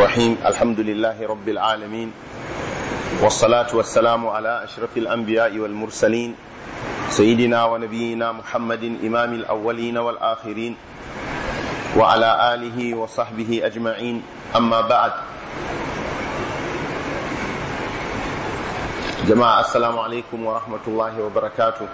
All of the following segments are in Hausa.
الرحيم الحمد لله رب العالمين والصلاة والسلام على أشرف الأنبياء والمرسلين سيدنا ونبينا محمد إمام الأولين والآخرين وعلى آله وصحبه أجمعين أما بعد جماعة السلام عليكم ورحمة الله وبركاته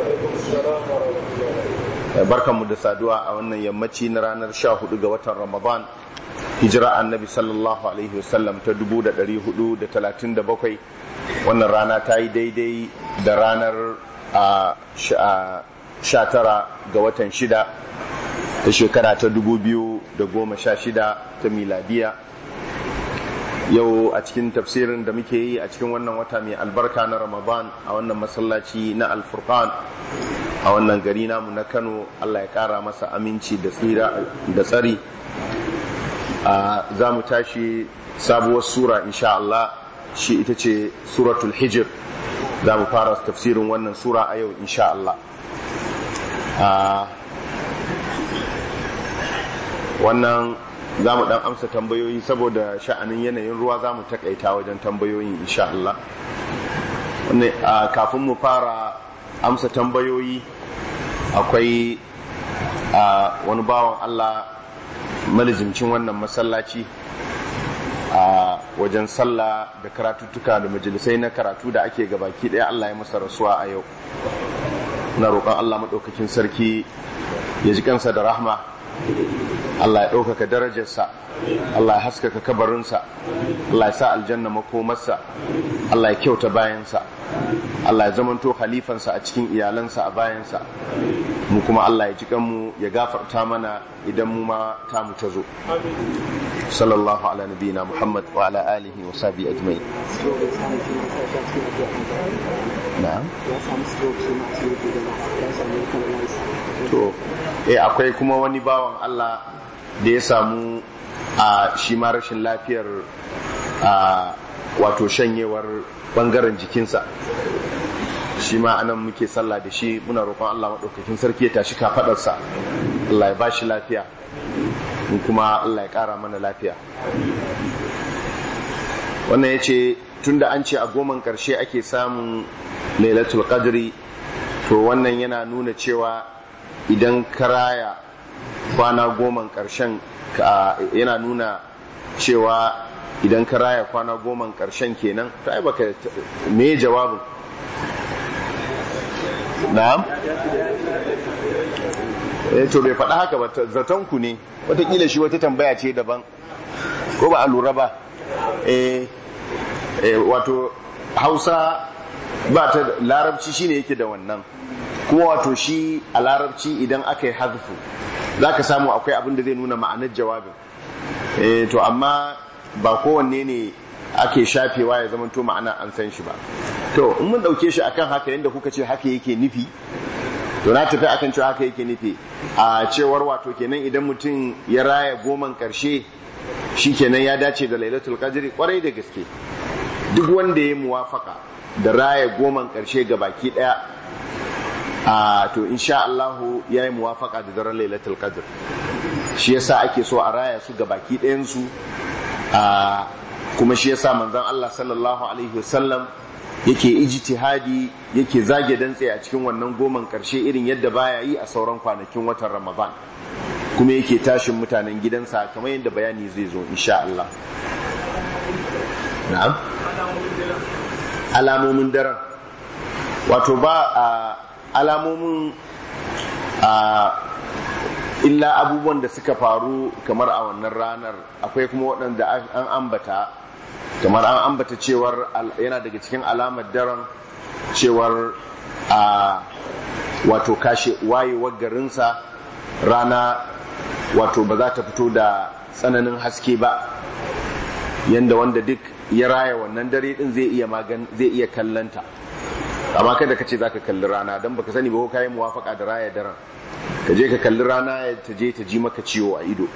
barkan mu da saduwa a wannan yammaci na ranar 14 ga watan Ramadan hijira annabi sallallahu alaihi wasallam ta 437 wannan rana ta yi daidai da ranar 19 ga watan 6 ta shekara ta 2016 ta miladiya yau a cikin tafsirin da muke yi a cikin wannan wata mai albarka na ramadan a wannan masallaci na alfurqan a wannan gari namu na kano allah ya kara masa aminci da tsira da tsari za mu tashi sabuwar sura insha Allah shi ita ce suratul hijir za mu fara tafsirin wannan sura a yau insha Allah wannan za mu dan amsa tambayoyi saboda sha'anin yanayin ruwa za mu takaita wajen tambayoyin insha Allah kafin mu fara amsa tambayoyi akwai wani bawan Allah malizimcin wannan masallaci a wajen sallah da karatuttuka da majalisai na karatu da ake gabaki ɗaya Allah ya masa rasuwa a yau na roƙon Allah maɗaukakin sarki ya ji kansa da rahma Allah ya ɗaukaka darajarsa Allah ya haskaka kabarinsa Allah ya sa aljanna makomarsa Allah ya kyauta bayansa Allah ya zamanto khalifansa a cikin iyalansa a bayansa mu kuma Allah ya ji kanmu ya gafarta mana idan mu ma ta mu ta zo sallallahu ala nabiyina Muhammad wa ala alihi wa sahbihi ajma'in na'am to eh akwai kuma wani bawan Allah da ya samu a shi ma rashin lafiyar a wato shanyewar bangaren jikinsa shi ma anan muke sallah da shi muna roƙon Allah maɗaukakin sarki ya tashi kafaɗarsa Allah ya bashi lafiya mu kuma Allah ya ƙara mana lafiya wannan ya ce tunda an ce a goman ƙarshe ake samun lailatul qadri to wannan yana nuna cewa idan karaya kwana goman ƙarshen yana nuna cewa idan ka raya kwana goman ƙarshen kenan ta yi baka me jawabin na'am eh to bai faɗa haka ba zaton ku ne watakila shi wata tambaya ce daban ko ba a lura ba eh wato hausa ba ta larabci shine yake da wannan kuma wato shi a larabci idan aka yi hazfu za ka samu akwai abin da zai nuna ma'anar jawabin eh to amma ba kowanne ne ake shafewa ya zama to ma'ana an san shi ba to in mun dauke shi akan haka yadda kuka ce haka yake nufi to na tafi akan cewa haka yake nufi a cewar wato kenan idan mutum ya raya goman karshe shi kenan ya dace da lailatul qadri kwarai da gaske duk wanda ya muwafaka da raya goman karshe ga baki daya a to insha Allah ya yi muwafaka da daren lailatul qadr shi yasa ake so a raya su ga baki ɗayan su a kuma shi yasa manzon Allah sallallahu alaihi wasallam yake ijtihadi yake zage dantse a cikin wannan goman karshe irin yadda baya yi a sauran kwanakin watan Ramadan kuma yake tashin mutanen gidansa kamar yadda bayani zai zo insha Allah na'am alamomin daren wato ba a alamomin a illa abubuwan da suka faru kamar a wannan ranar akwai kuma waɗanda an ambata kamar an ambata cewar yana daga cikin alamar daren cewar a wato kashe wayewar garinsa rana wato ba za ta fito da tsananin haske ba yanda wanda duk ya raya wannan dare din zai iya magan zai iya kallanta amma kada ka ce za ka kalli rana don baka sani ba ko kayi muwafaka da raya daren ka je ka kalli rana ta je ta ji maka ciwo a ido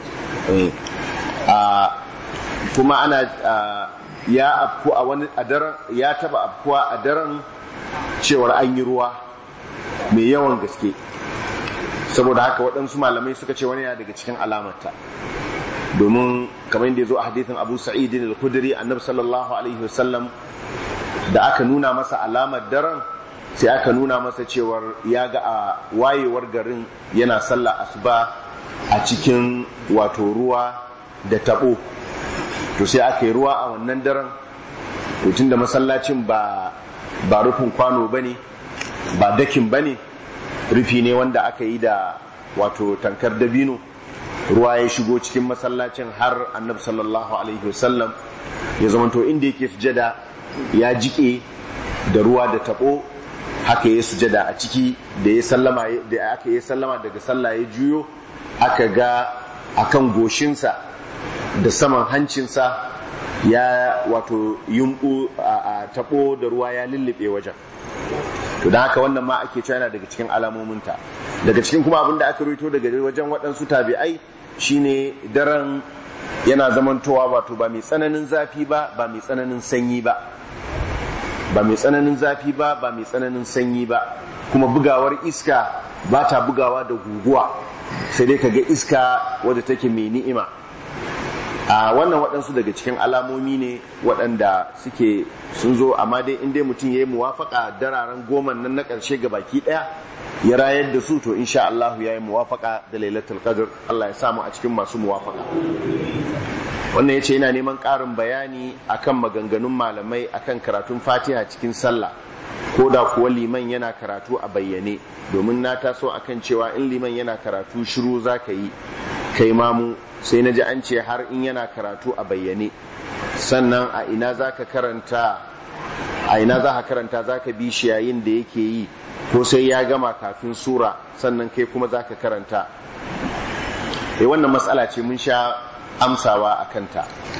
kuma ana ya afku a wani a daren ya taba afkuwa a daren cewar an yi ruwa mai yawan gaske saboda haka waɗansu malamai suka ce wani yana daga cikin alamarta domin kamar yadda ya zo a hadithin abu sa'id al-khudri annabi sallallahu alaihi wasallam da aka nuna masa alamar daren sai aka nuna masa cewar ya ga a wayewar garin yana sallah asuba a cikin wato ruwa da tabo to sai aka yi ruwa a wannan daren tun da masallacin ba ba rufin kwano bane ba dakin bane rufi ne wanda aka yi da wato tankar dabino ruwa ya shigo cikin masallacin har annabi sallallahu alaihi wasallam ya zamanto inda yake sujada ya jike da ruwa da tabo haka ya sujada a ciki da ya sallama da aka yi sallama daga sallah ya juyo aka ga akan goshinsa da saman hancinsa ya wato yumbu a tabo da ruwa ya lullube wajen to da haka wannan ma ake cewa yana daga cikin alamominta daga cikin kuma abin da aka rito daga wajen waɗansu tabi'ai shine daren yana zamantowa wato ba mai tsananin zafi ba ba mai tsananin sanyi ba ba mai tsananin zafi ba ba mai tsananin sanyi ba kuma bugawar iska ba ta bugawa da guguwa sai dai kaga iska wadda take mai ni'ima a wannan waɗansu daga cikin alamomi ne waɗanda suke sun zo amma dai in dai mutum ya yi muwafaka dararen goma nan na ƙarshe ga baki ɗaya ya rayar da su to insha Allah ya yi muwafaka da lailatul qadr Allah ya samu a cikin masu muwafaka wannan ya ce yana neman ƙarin bayani akan maganganun malamai akan karatun fatiha cikin sallah ko da kuwa liman yana karatu a bayyane domin na taso akan cewa in liman yana karatu shiru za ka yi kai mamu sai na ji an ce har in yana karatu a bayyane sannan a ina za ka karanta a ina za ka karanta za ka bi shi yayin da yake yi ko sai ya gama kafin sura sannan kai kuma za ka karanta e wannan matsala ce mun sha amsawa a kanta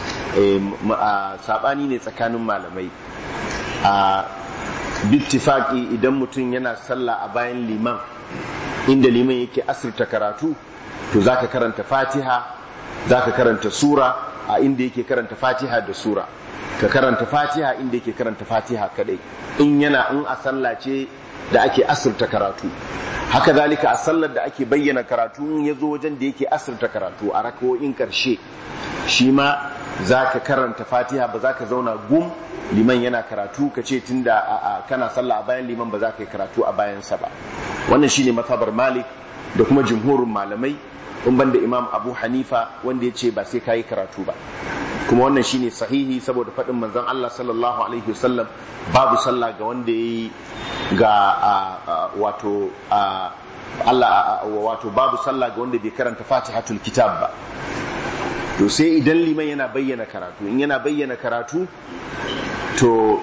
saɓani ne tsakanin malamai a bittifaki idan mutum yana sallah a bayan liman inda liman yake asirta karatu to za ka karanta fatiha za ka karanta sura a inda yake karanta fatiha da sura ka karanta fatiha inda yake karanta fatiha kadai in yana in a sallah ce da ake asirta karatu haka zalika a sallar da ake bayyana karatu in ya zo wajen da yake asirta karatu a rakawoyin karshe shi ma za ka karanta fatiha ba za ka zauna gum liman yana karatu ka ce tun da kana sallah a bayan liman ba za ka yi karatu a bayansa ba wannan shine matabar malik da kuma jumhurin malamai in banda imam abu hanifa wanda ya ce ba sai ka yi karatu ba kuma wannan shine sahihi saboda faɗin manzon Allah sallallahu alaihi wasallam babu sallah ga wanda ya yi ga wato Allah wato babu sallah ga wanda bai karanta fatihatul kitab ba to sai idan liman yana bayyana karatu in yana bayyana karatu to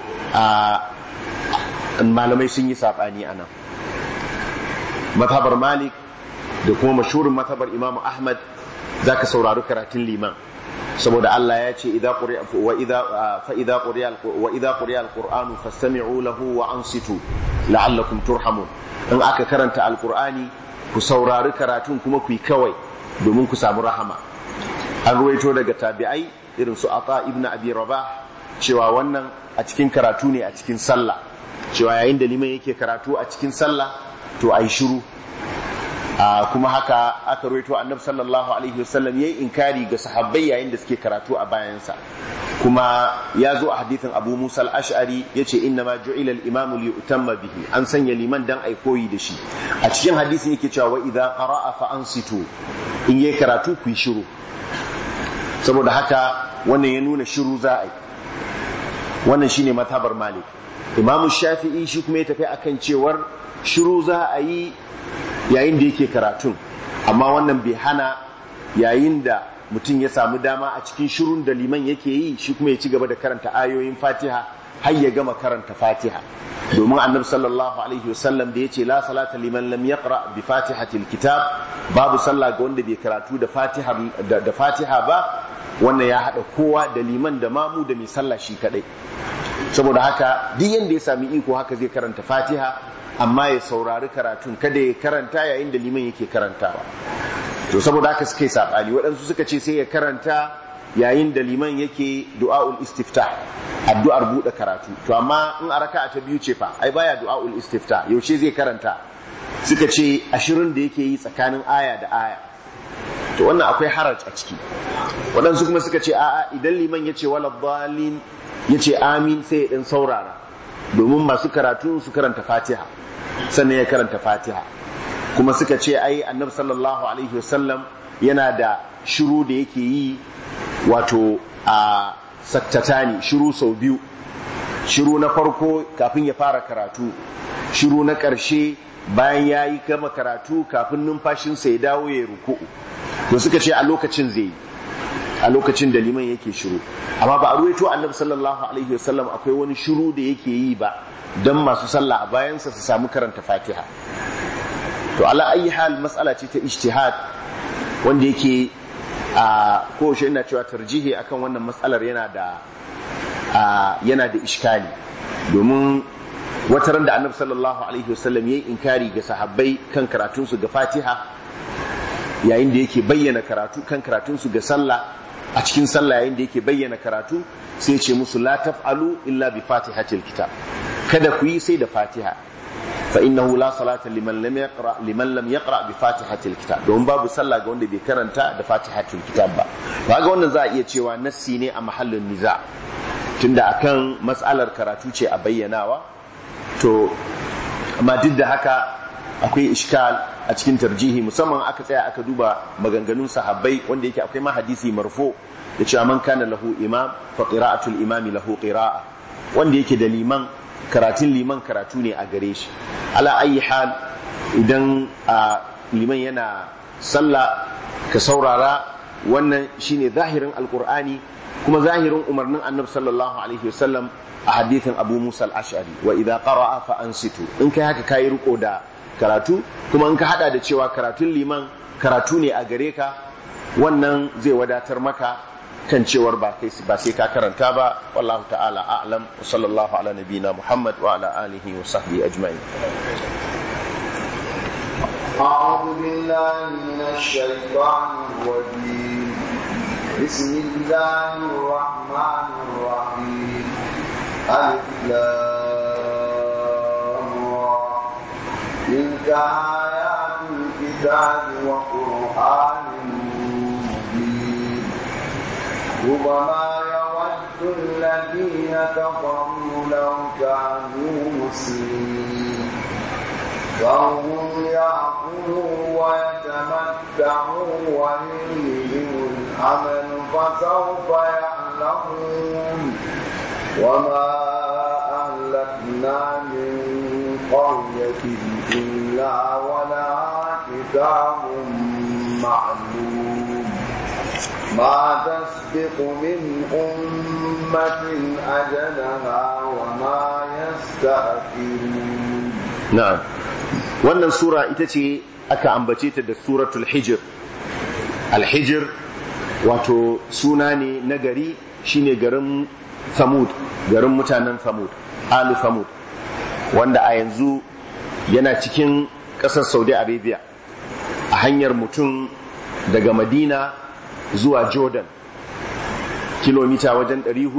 malamai sun yi saɓani a nan mazhabar malik da kuma mashhurin mazhabar imamu ahmad za ka saurari karatun liman saboda Allah ya ce idza quri'a wa idza fa idza quri'a wa idza quri'a alqur'anu fastami'u lahu wa ansitu la'allakum turhamun in aka karanta alqur'ani ku saurari karatun kuma ku yi kawai domin ku samu rahama an ruwaito daga tabi'ai irin su ata ibnu abi rabah cewa wannan a cikin karatu ne a cikin sallah cewa yayin da liman yake karatu a cikin sallah to ai shiru kuma haka aka ruwaito annabi sallallahu alaihi wasallam yayi inkari ga sahabbai yayin da suke karatu a bayansa kuma ya zo a hadithin Abu Musa al-Ash'ari yace inna ma ju'ila al-imam li yutamma bihi an sanya liman dan ai koyi da shi a cikin hadisin yake cewa wa idza qara'a fa ansitu in yayi karatu ku yi shiru saboda haka wannan ya nuna shiru za a yi wannan shine mazhabar Malik Imam Shafi'i shi kuma ya tafi akan cewar shiru za a yi yayin da yake karatun amma wannan bai hana yayin da mutum ya samu dama a cikin shirun da liman yake yi shi kuma ya ci gaba da karanta ayoyin fatiha har ya gama karanta fatiha domin annabi sallallahu alaihi wasallam da yace la salata liman lam yaqra bi fatihatil kitab babu sallah ga wanda bai karatu da fatiha da fatiha ba wannan ya hada kowa da liman da mamu da mai sallah shi kadai saboda haka duk yanda ya sami iko haka zai karanta fatiha amma ya saurari karatun kada ya karanta yayin da liman yake karantawa to saboda haka suka yi sabani waɗansu suka ce sai ya karanta yayin da liman yake du'a'ul istiftah addu'ar buɗe karatu to amma in a raka'a ta biyu ce fa ai baya du'a'ul istiftah yaushe zai karanta suka ce ashirin da yake yi tsakanin aya da aya to wannan akwai haraj a ciki waɗansu kuma suka ce a'a idan liman ya ce wala dalin ya ce amin sai ya ɗan saurara domin masu karatu su karanta fatiha sannan ya karanta fatiha kuma suka ce ai annabi sallallahu alaihi wasallam yana da shiru da yake yi wato a saktatani shiru sau biyu shiru na farko kafin ya fara karatu shiru na ƙarshe bayan ya yi gama karatu kafin numfashinsa ya dawo ya ruku'u to suka ce a lokacin zai yi a lokacin da liman yake shiru amma ba a ruwaito annabi sallallahu alaihi wasallam akwai wani shiru da yake yi ba don masu sallah a bayansa su samu karanta fatiha to ala ayi hal mas'ala ce ta ijtihad wanda yake a kowace ina cewa tarjihi akan wannan matsalar yana da yana da iskali domin wataran da annabi sallallahu alaihi wasallam yayi inkari ga sahabbai kan karatunsu ga fatiha yayin da yake bayyana karatu kan karatunsu ga sallah a cikin sallah yayin da yake bayyana karatu sai ce musu la taf'alu illa bi fatihatil kitab kada ku yi sai da fatiha fa innahu la salata liman lam yaqra liman lam yaqra bi fatihatil kitab don babu sallah ga wanda bai karanta da fatihatil kitab ba kaga wannan za a iya cewa nassi ne a mahallin niza tunda akan mas'alar karatu ce a bayyanawa to amma duk da haka akwai iskal a cikin tarjihi musamman aka tsaya aka duba maganganun sahabbai wanda yake akwai ma hadisi marfo da cewa man kana lahu imam fa qira'atul imami lahu qira'a wanda yake da liman karatun liman karatu ne a gare shi ala ayi hal idan liman yana sallah ka saurara wannan shine zahirin alqur'ani kuma zahirin umarnin annabi sallallahu alaihi wasallam a hadithin abu musa al-ash'ari wa idza qara'a fa ansitu in kai haka kai riko da karatu kuma in ka hada da cewa karatun liman karatu ne a gare ka wannan zai wadatar maka kan cewar ba kai ba sai ka karanta ba wallahu ta'ala a'lam wa sallallahu ala nabina muhammad wa ala alihi wa sahbihi ajma'in أعوذ بالله من الشيطان الرجيم بسم الله الرحمن الرحيم ألف تلك آيات الكتاب وقرآن مبين ربما يود الذين كفروا لو كانوا مسلمين فهم يأكلوا ويتمتعوا ويلههم الأمل فسوف يعلمون وما أهلكنا من قرية إلا ولها كتاب معلوم ما تسبق من أمة أجلها وما يستأخرون na'am wannan sura ita ce aka ambace ta da suratul hijr al-hijr wato suna ne na gari shine garin samud garin mutanen samud alu samud wanda a yanzu yana cikin ƙasar saudi arabia a hanyar mutum daga madina zuwa jordan kilomita wajen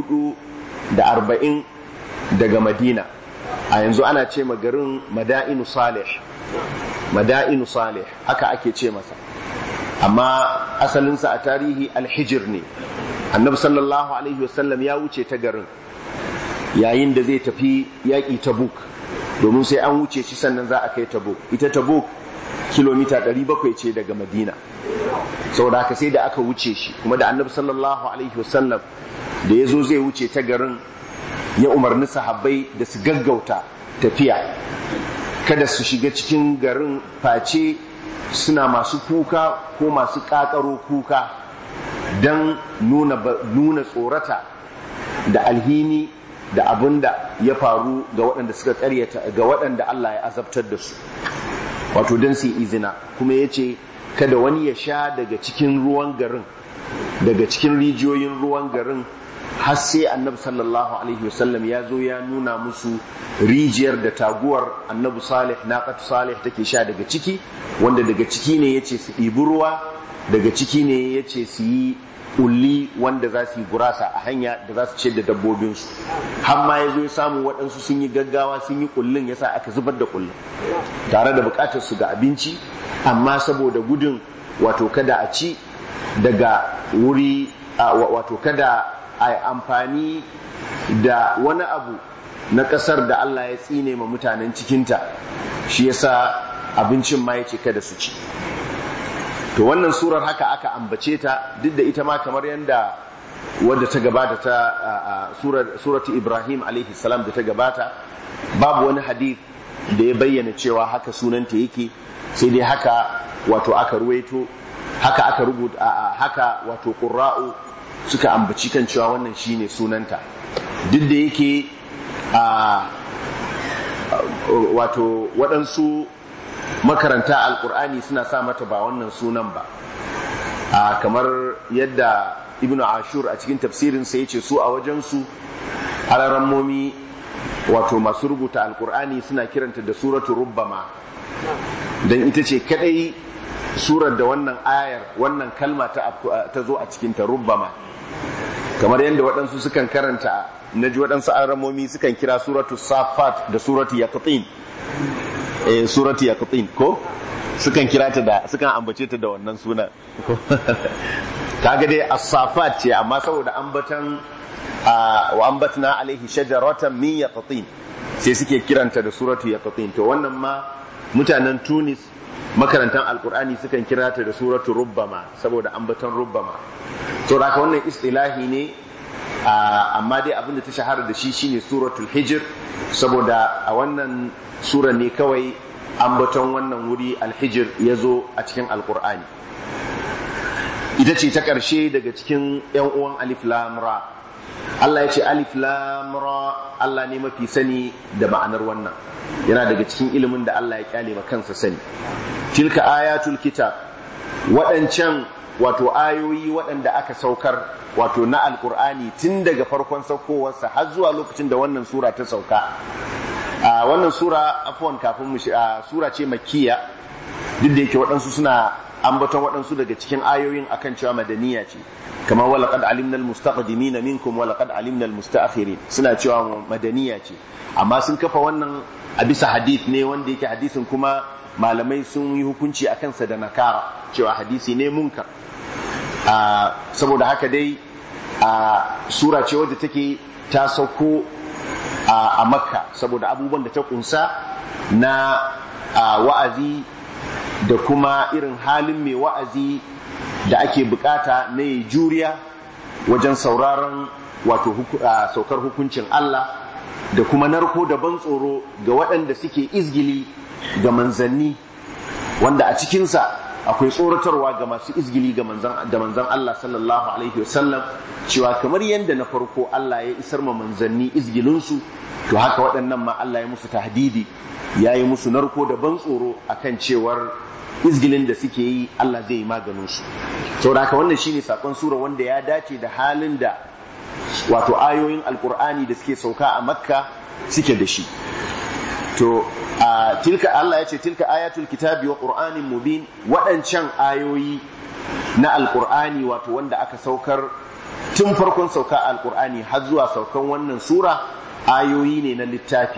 440 daga madina a yanzu ana ce garin mada'inu salih mada'inu salih haka ake ce masa amma asalinsa a tarihi alhijir ne annabi sallallahu alaihi wasallam ya wuce ta garin yayin da zai tafi yaƙi tabuk domin sai an wuce shi sannan za a kai tabuk ita tabuk kilomita 700 ce daga madina saboda haka sai da aka wuce shi kuma da annabi sallallahu alaihi wasallam da ya zo zai wuce ta garin ya umarni sahabbai da su gaggauta tafiya kada su shiga cikin garin face suna masu kuka ko masu ƙaƙaro kuka don nuna, nuna tsorata da alhini da abin da ya faru ga waɗanda suka ƙaryata ga waɗanda Allah ya azabtar da su wato don su izina kuma ya ce kada wani ya sha daga cikin ruwan garin daga cikin rijiyoyin ruwan garin har sai annabi sallallahu alaihi wasallam ya zo ya nuna musu rijiyar da taguwar annabi salih naqatu salih take sha daga ciki wanda daga ciki ne yace su ɗibi ruwa daga ciki ne yace su yi kulli wanda za su yi gurasa a hanya da za su ce da dabbobinsu har ma ya zo ya samu waɗansu sun yi gaggawa sun yi kullun yasa aka zubar da kullun tare da buƙatar su ga abinci amma saboda gudun wato kada a ci daga wuri wato kada a amfani da wani abu na ƙasar da Allah ya tsine ma mutanen cikinta shi yasa abincin ma yace kada su ci to wannan surar haka aka ambace ta duk da ita ma kamar yadda wadda ta gabata ta suratu Ibrahim alaihi salam da ta gabata babu wani hadith da ya bayyana cewa haka sunanta yake sai dai haka wato aka ruwaito haka aka rubuta haka wato qurra'u suka ambaci kan cewa wannan shine sunanta duk da yake a wato waɗansu makaranta alkur'ani suna sa mata ba wannan sunan ba a kamar yadda ibnu ashur a cikin tafsirinsa ya ce su a wajensu alarammomi wato masu rubuta alkur'ani suna kiranta da suratu rubbama don ita ce kadai surar da wannan ayar wannan kalma ta zo a cikinta rubbama kamar yadda waɗansu sukan karanta na ji waɗansu alarammomi sukan kira suratu safat da suratu yaqtin eh suratu yaqtin ko sukan kira ta da sukan ambace ta da wannan sunan kaga dai as-safat ce amma saboda ambatan wa ambatna alaihi shajaratan min yaqtin sai suke kiranta da suratu yaqtin to wannan ma mutanen Tunis makarantan alkur'ani sukan kira ta da suratu rubbama saboda ambatan rubbama to da wannan istilahi ne amma dai abinda ta shahara da shi shine suratul hijr saboda a wannan sura ne kawai ambaton wannan wuri alhijir ya zo a cikin alkur'ani ita ce ta ƙarshe daga cikin 'yan uwan alif lamra Allah ya ce alif lamra Allah ne mafi sani da ma'anar wannan yana daga cikin ilimin da Allah ya kyale ma kansa sani tilka ayatul kitab waɗancan wato ayoyi waɗanda aka saukar wato na alkur'ani tun daga farkon saukowarsa har zuwa lokacin da wannan sura ta sauka a wannan sura afwan kafin mu sura ce makkiya duk da yake waɗansu suna ambaton waɗansu daga cikin ayoyin akan cewa madaniya ce kamar wala qad alimna almustaqdimina minkum wala qad alimna almustaakhirin suna cewa madaniya ce amma sun kafa wannan a bisa hadith ne wanda yake hadisin kuma malamai sun yi hukunci akan sa da nakara cewa hadisi ne munkar saboda haka dai sura ce wadda take ta sauko a makka saboda abubuwan da ta kunsa na wa'azi da kuma irin halin mai wa'azi da ake bukata na yi juriya wajen sauraron wato saukar hukuncin Allah da kuma narko da ban tsoro ga waɗanda suke izgili ga manzanni wanda a cikinsa akwai tsoratarwa ga masu izgili da manzan Allah sallallahu alaihi wasallam cewa kamar yadda na farko Allah ya isar ma manzanni izgilinsu to haka waɗannan ma Allah ya musu tahdidi ya yi musu narko da ban tsoro akan cewar izgilin da suke yi Allah zai yi maganinsu saboda haka wannan shine sakon sura wanda ya dace da halin da wato ayoyin alkur'ani da suke sauka a makka suke da shi to a tilka Allah ya ce tilka ayatul kitabi wa qur'anin mubin waɗancan ayoyi na alkur'ani wato wanda aka saukar tun farkon sauka alkur'ani har zuwa saukan wannan sura ayoyi ne na littafi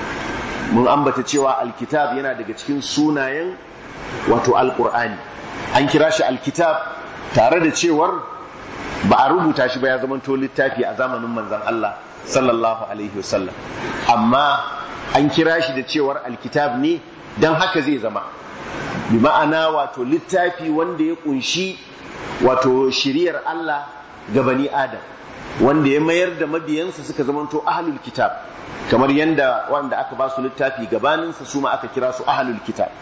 mun ambata cewa alkitab yana daga cikin sunayen wato alkur'ani an kira shi alkitab tare da cewar ba a rubuta shi ba ya zamanto littafi a zamanin manzon Allah sallallahu alaihi wasallam amma an kira shi da cewar alkitab ne don haka zai zama bi ma'ana wato littafi wanda ya kunshi wato shiriyar Allah ga bani adam wanda ya mayar da mabiyansa suka zamanto ahlul kitab kamar yadda wanda aka ba su littafi gabaninsa su ma aka kira su ahlul kitab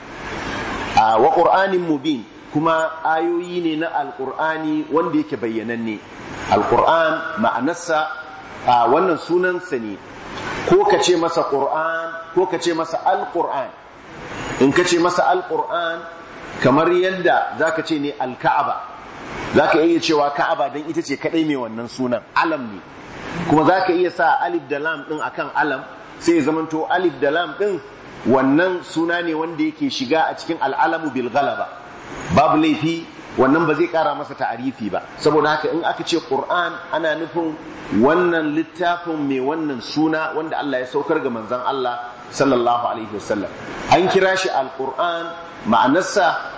a wa qur'anin mubin kuma ayoyi ne na alqur'ani wanda yake bayyananne alqur'an ma'anarsa wannan sunansa ne ko ka ce masa qur'an ko ka ce masa alqur'an in ka ce masa alqur'an kamar yadda zaka ce ne alka'aba zaka iya cewa ka'aba dan ita ce kadai mai wannan sunan alam ne kuma zaka iya sa alif da lam din akan alam sai ya zamanto alif da lam din wannan suna ne wanda yake shiga a cikin al'alamu bil galaba babu laifi wannan ba zai kara masa ta'arifi ba saboda haka in aka ce qur'an ana nufin wannan littafin mai wannan suna wanda Allah ya saukar ga manzon Allah sallallahu alaihi wasallam an kira shi alquran ma'anarsa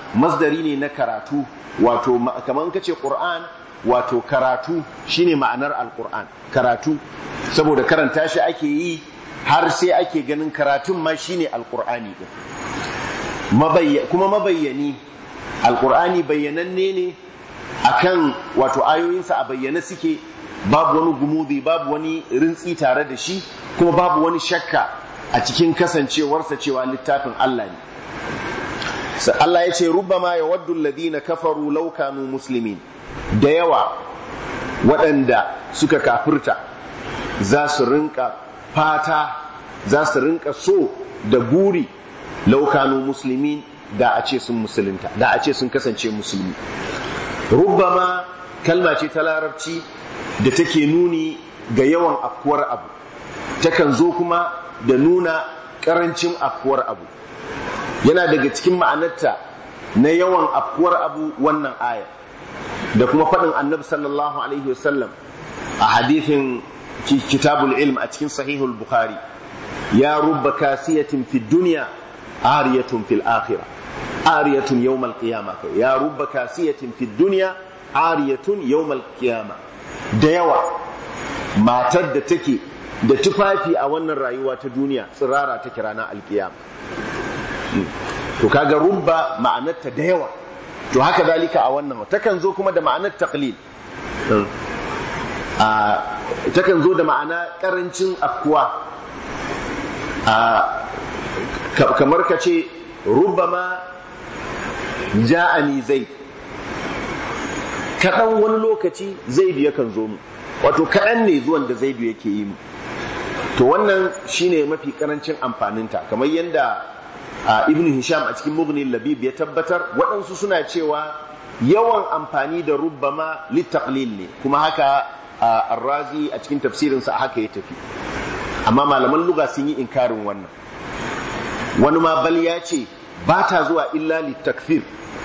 masdari ne na karatu wato kamar ka ce qur'an wato karatu shine ma'anar alqur'an karatu saboda karanta shi ake yi har sai ake ganin karatun ma shine alqur'ani din kuma mabayyani alqur'ani bayyananne ne akan wato ayoyinsa a bayyane suke babu wani gumudi babu wani rintsi tare da shi kuma babu wani shakka a cikin kasancewarsa cewa littafin Allah ne Allah ya ce rubbama ya waddu alladhina kafaru law kanu muslimin da yawa waɗanda suka kafirta za su rinka fata za su rinka so da buri law kanu muslimin da a ce sun musulunta da a ce sun kasance musulmi rubbama kalma ce ta larabci da take nuni ga yawan afkuwar abu takan zo kuma da nuna karancin afkuwar abu yana daga cikin ma'anarta na yawan afkuwar abu wannan aya da kuma faɗin annabi sallallahu alaihi wasallam a hadithin kitabul ilm a cikin sahihul bukhari ya rubba kasiyatin fi duniya ariyatun fil akhirah ariyatun yawmal qiyamah ya rubba kasiyatin fi duniya ariyatun yawmal qiyamah da yawa matar da take da tufafi a wannan rayuwa ta duniya tsirara ta ranar alkiyama to kaga rubba ma'anarta da yawa to haka dalika a wannan takan zo kuma da ma'anar taqlil takan zo da ma'ana karancin afkuwa kamar ka ce rubbama ja'ani zai kaɗan wani lokaci zaidu yakan zo mu wato kaɗan ne zuwan da zaidu yake yi mu to wannan shine mafi karancin amfaninta kamar yadda ibn hisham a cikin mughni labib ya tabbatar waɗansu suna cewa yawan amfani da rubbama littaqlil ne kuma haka arrazi a cikin tafsirinsa haka ya tafi amma malaman luga sun yi inkarin wannan wani ma bal ya ce ba ta zuwa illa littakfir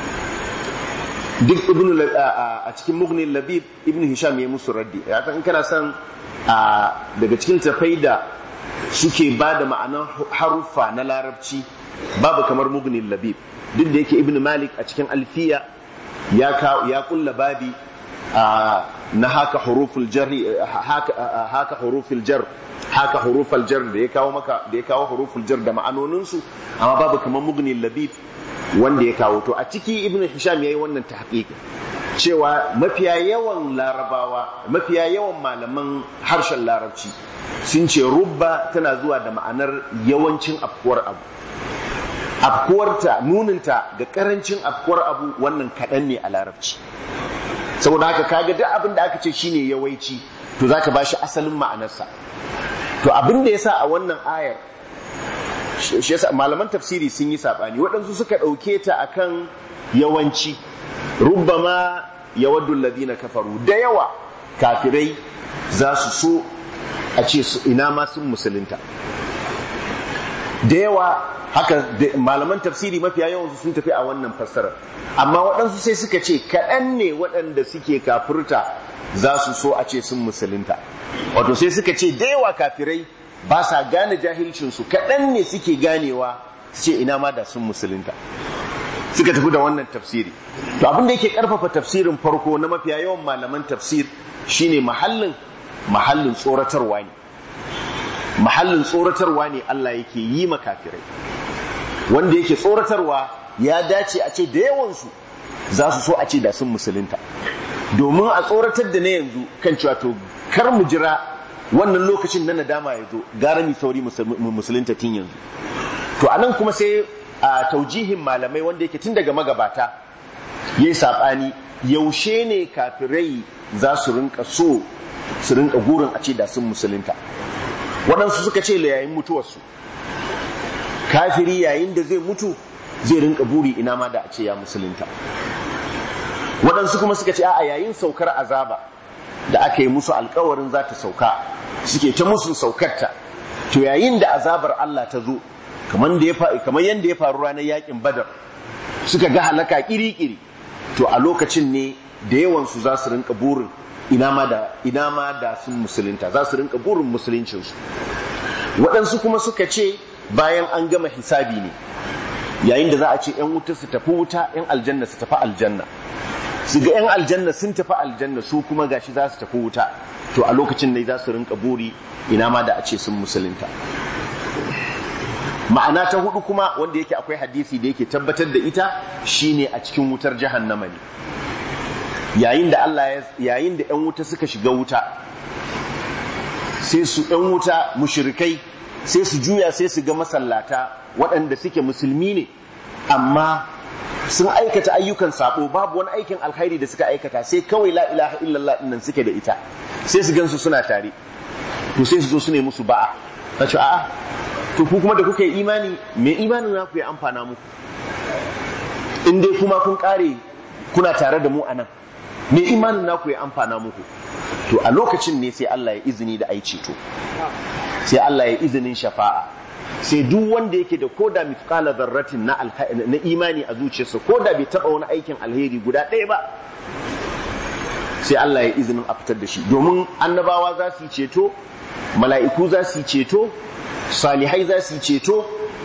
duk ibn a cikin mughni labib ibn hisham ya musu raddi ya in kana son daga cikin tafai da suke ba da ma'anar haruffa na larabci babu kamar mughni labib duk da yake ibn malik a cikin alfiya ya ya kulla babi na haka huruful jar haka huruful jar haka huruful jar da ya kawo maka da ya kawo huruful jar da ma'anoninsu amma babu kamar mughni labib wanda ya kawo to a ciki ibn hisham yayi wannan tahqiq cewa mafiya yawan larabawa mafiya yawan malaman harshen larabci sun ce rubba tana zuwa da ma'anar yawancin afkuwar abu afkuwarta nuninta ga karancin afkuwar abu wannan kaɗan ne a larabci saboda haka kaga duk abin da aka ce shine yawaici to zaka bashi asalin ma'anarsa to abin da yasa a wannan ayar shi yasa malaman tafsiri sun yi sabani waɗansu suka ɗauke ta akan yawanci rubbama yawaddu alladhina kafaru da yawa kafirai za su so a ce su ina ma sun musulunta da yawa haka malaman tafsiri mafiya yawan sun tafi a wannan fassarar amma waɗansu sai suka ce kaɗan ne waɗanda suke kafirta za su so a ce sun musulunta wato sai suka ce da yawa kafirai ba sa gane jahilcinsu kaɗan ne suke ganewa su ce ina ma da sun musulunta suka tafi da wannan tafsiri to abin da yake karfafa tafsirin farko na mafiya yawan malaman tafsir shine mahallin mahallin tsoratarwa ne mahallin tsoratarwa ne Allah yake yi makafirai wanda yake tsoratarwa ya dace a ce da yawansu za su so a ce da sun musulunta domin a tsoratar da na yanzu kan cewa to kar mu jira wannan lokacin na nadama ya zo gara mi sauri musulunta tun yanzu to anan kuma sai a taujihin malamai wanda yake tun daga magabata yayi saɓani yaushe ne kafirai za su rinka so su rinka gurin a ce da sun musulunta waɗansu suka ce la yayin mutuwarsu kafiri yayin da zai mutu zai rinka buri ina ma da a ce ya musulunta waɗansu kuma suka ce a yayin saukar azaba da aka yi musu alkawarin za ta sauka suke ta musu saukarta to yayin da azabar Allah ta zo kamar yadda ya faru ranar yakin badar suka ga halaka kiri-kiri to a lokacin ne da yawansu za su rinka burin ina ma da sun musulunta za su rinka burin musuluncinsu waɗansu kuma suka ce bayan an gama hisabi ne yayin da za a ce yan wuta su tafi wuta yan aljanna su tafi aljanna su ga yan aljanna sun tafi aljanna su kuma gashi za su tafi wuta to a lokacin ne za su rinka buri ina ma da a ce sun musulunta ma'ana ta hudu kuma wanda yake akwai hadisi da yake tabbatar da ita shine a cikin wutar jahannama ne yayin da Allah yayin da yan wuta suka shiga wuta sai su yan wuta mushrikai sai su juya sai su ga masallata waɗanda suke musulmi ne amma sun aikata ayyukan sabo babu wani aikin alkhairi da suka aikata sai kawai la ilaha illallah nan suke da ita sai su gansu suna tare to sai su zo su ne musu ba'a ta ce a'a to ku kuma da kuka yi imani me imanin na ku ya amfana muku in dai kuma kun kare kuna tare da mu a nan me imanin na ku ya amfana muku to a lokacin ne sai Allah ya izini da ai ceto sai Allah ya izinin shafa'a sai duk wanda yake da koda mithqala dharratin na na imani a zuciyarsa koda bai taba wani aikin alheri guda ɗaya ba sai Allah ya izinin a fitar da shi domin annabawa za su yi ceto mala'iku za su yi ceto salihai za su yi ceto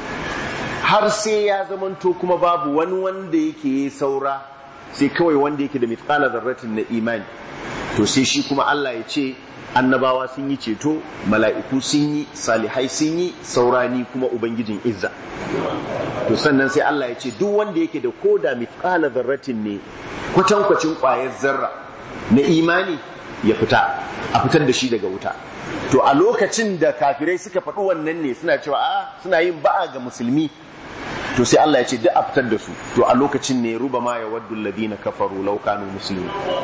har sai ya zamanto kuma babu wani wanda yake saura sai kawai wanda yake da mithqala dharratin na imani to sai shi kuma Allah ya ce annabawa sun yi ceto mala'iku sun yi salihai sun yi saurani kuma ubangijin izza to sannan sai Allah ya ce duk wanda yake da koda mithqala dharratin ne kwatankwacin ƙwayar zarra na imani ya fita a fitar da shi daga wuta to a lokacin da kafirai suka faɗi wannan ne suna cewa a suna yin ba'a ga musulmi to sai Allah ya ce duk a fitar da su to a lokacin ne ruba ma ya waddu alladhina kafaru law kanu muslimin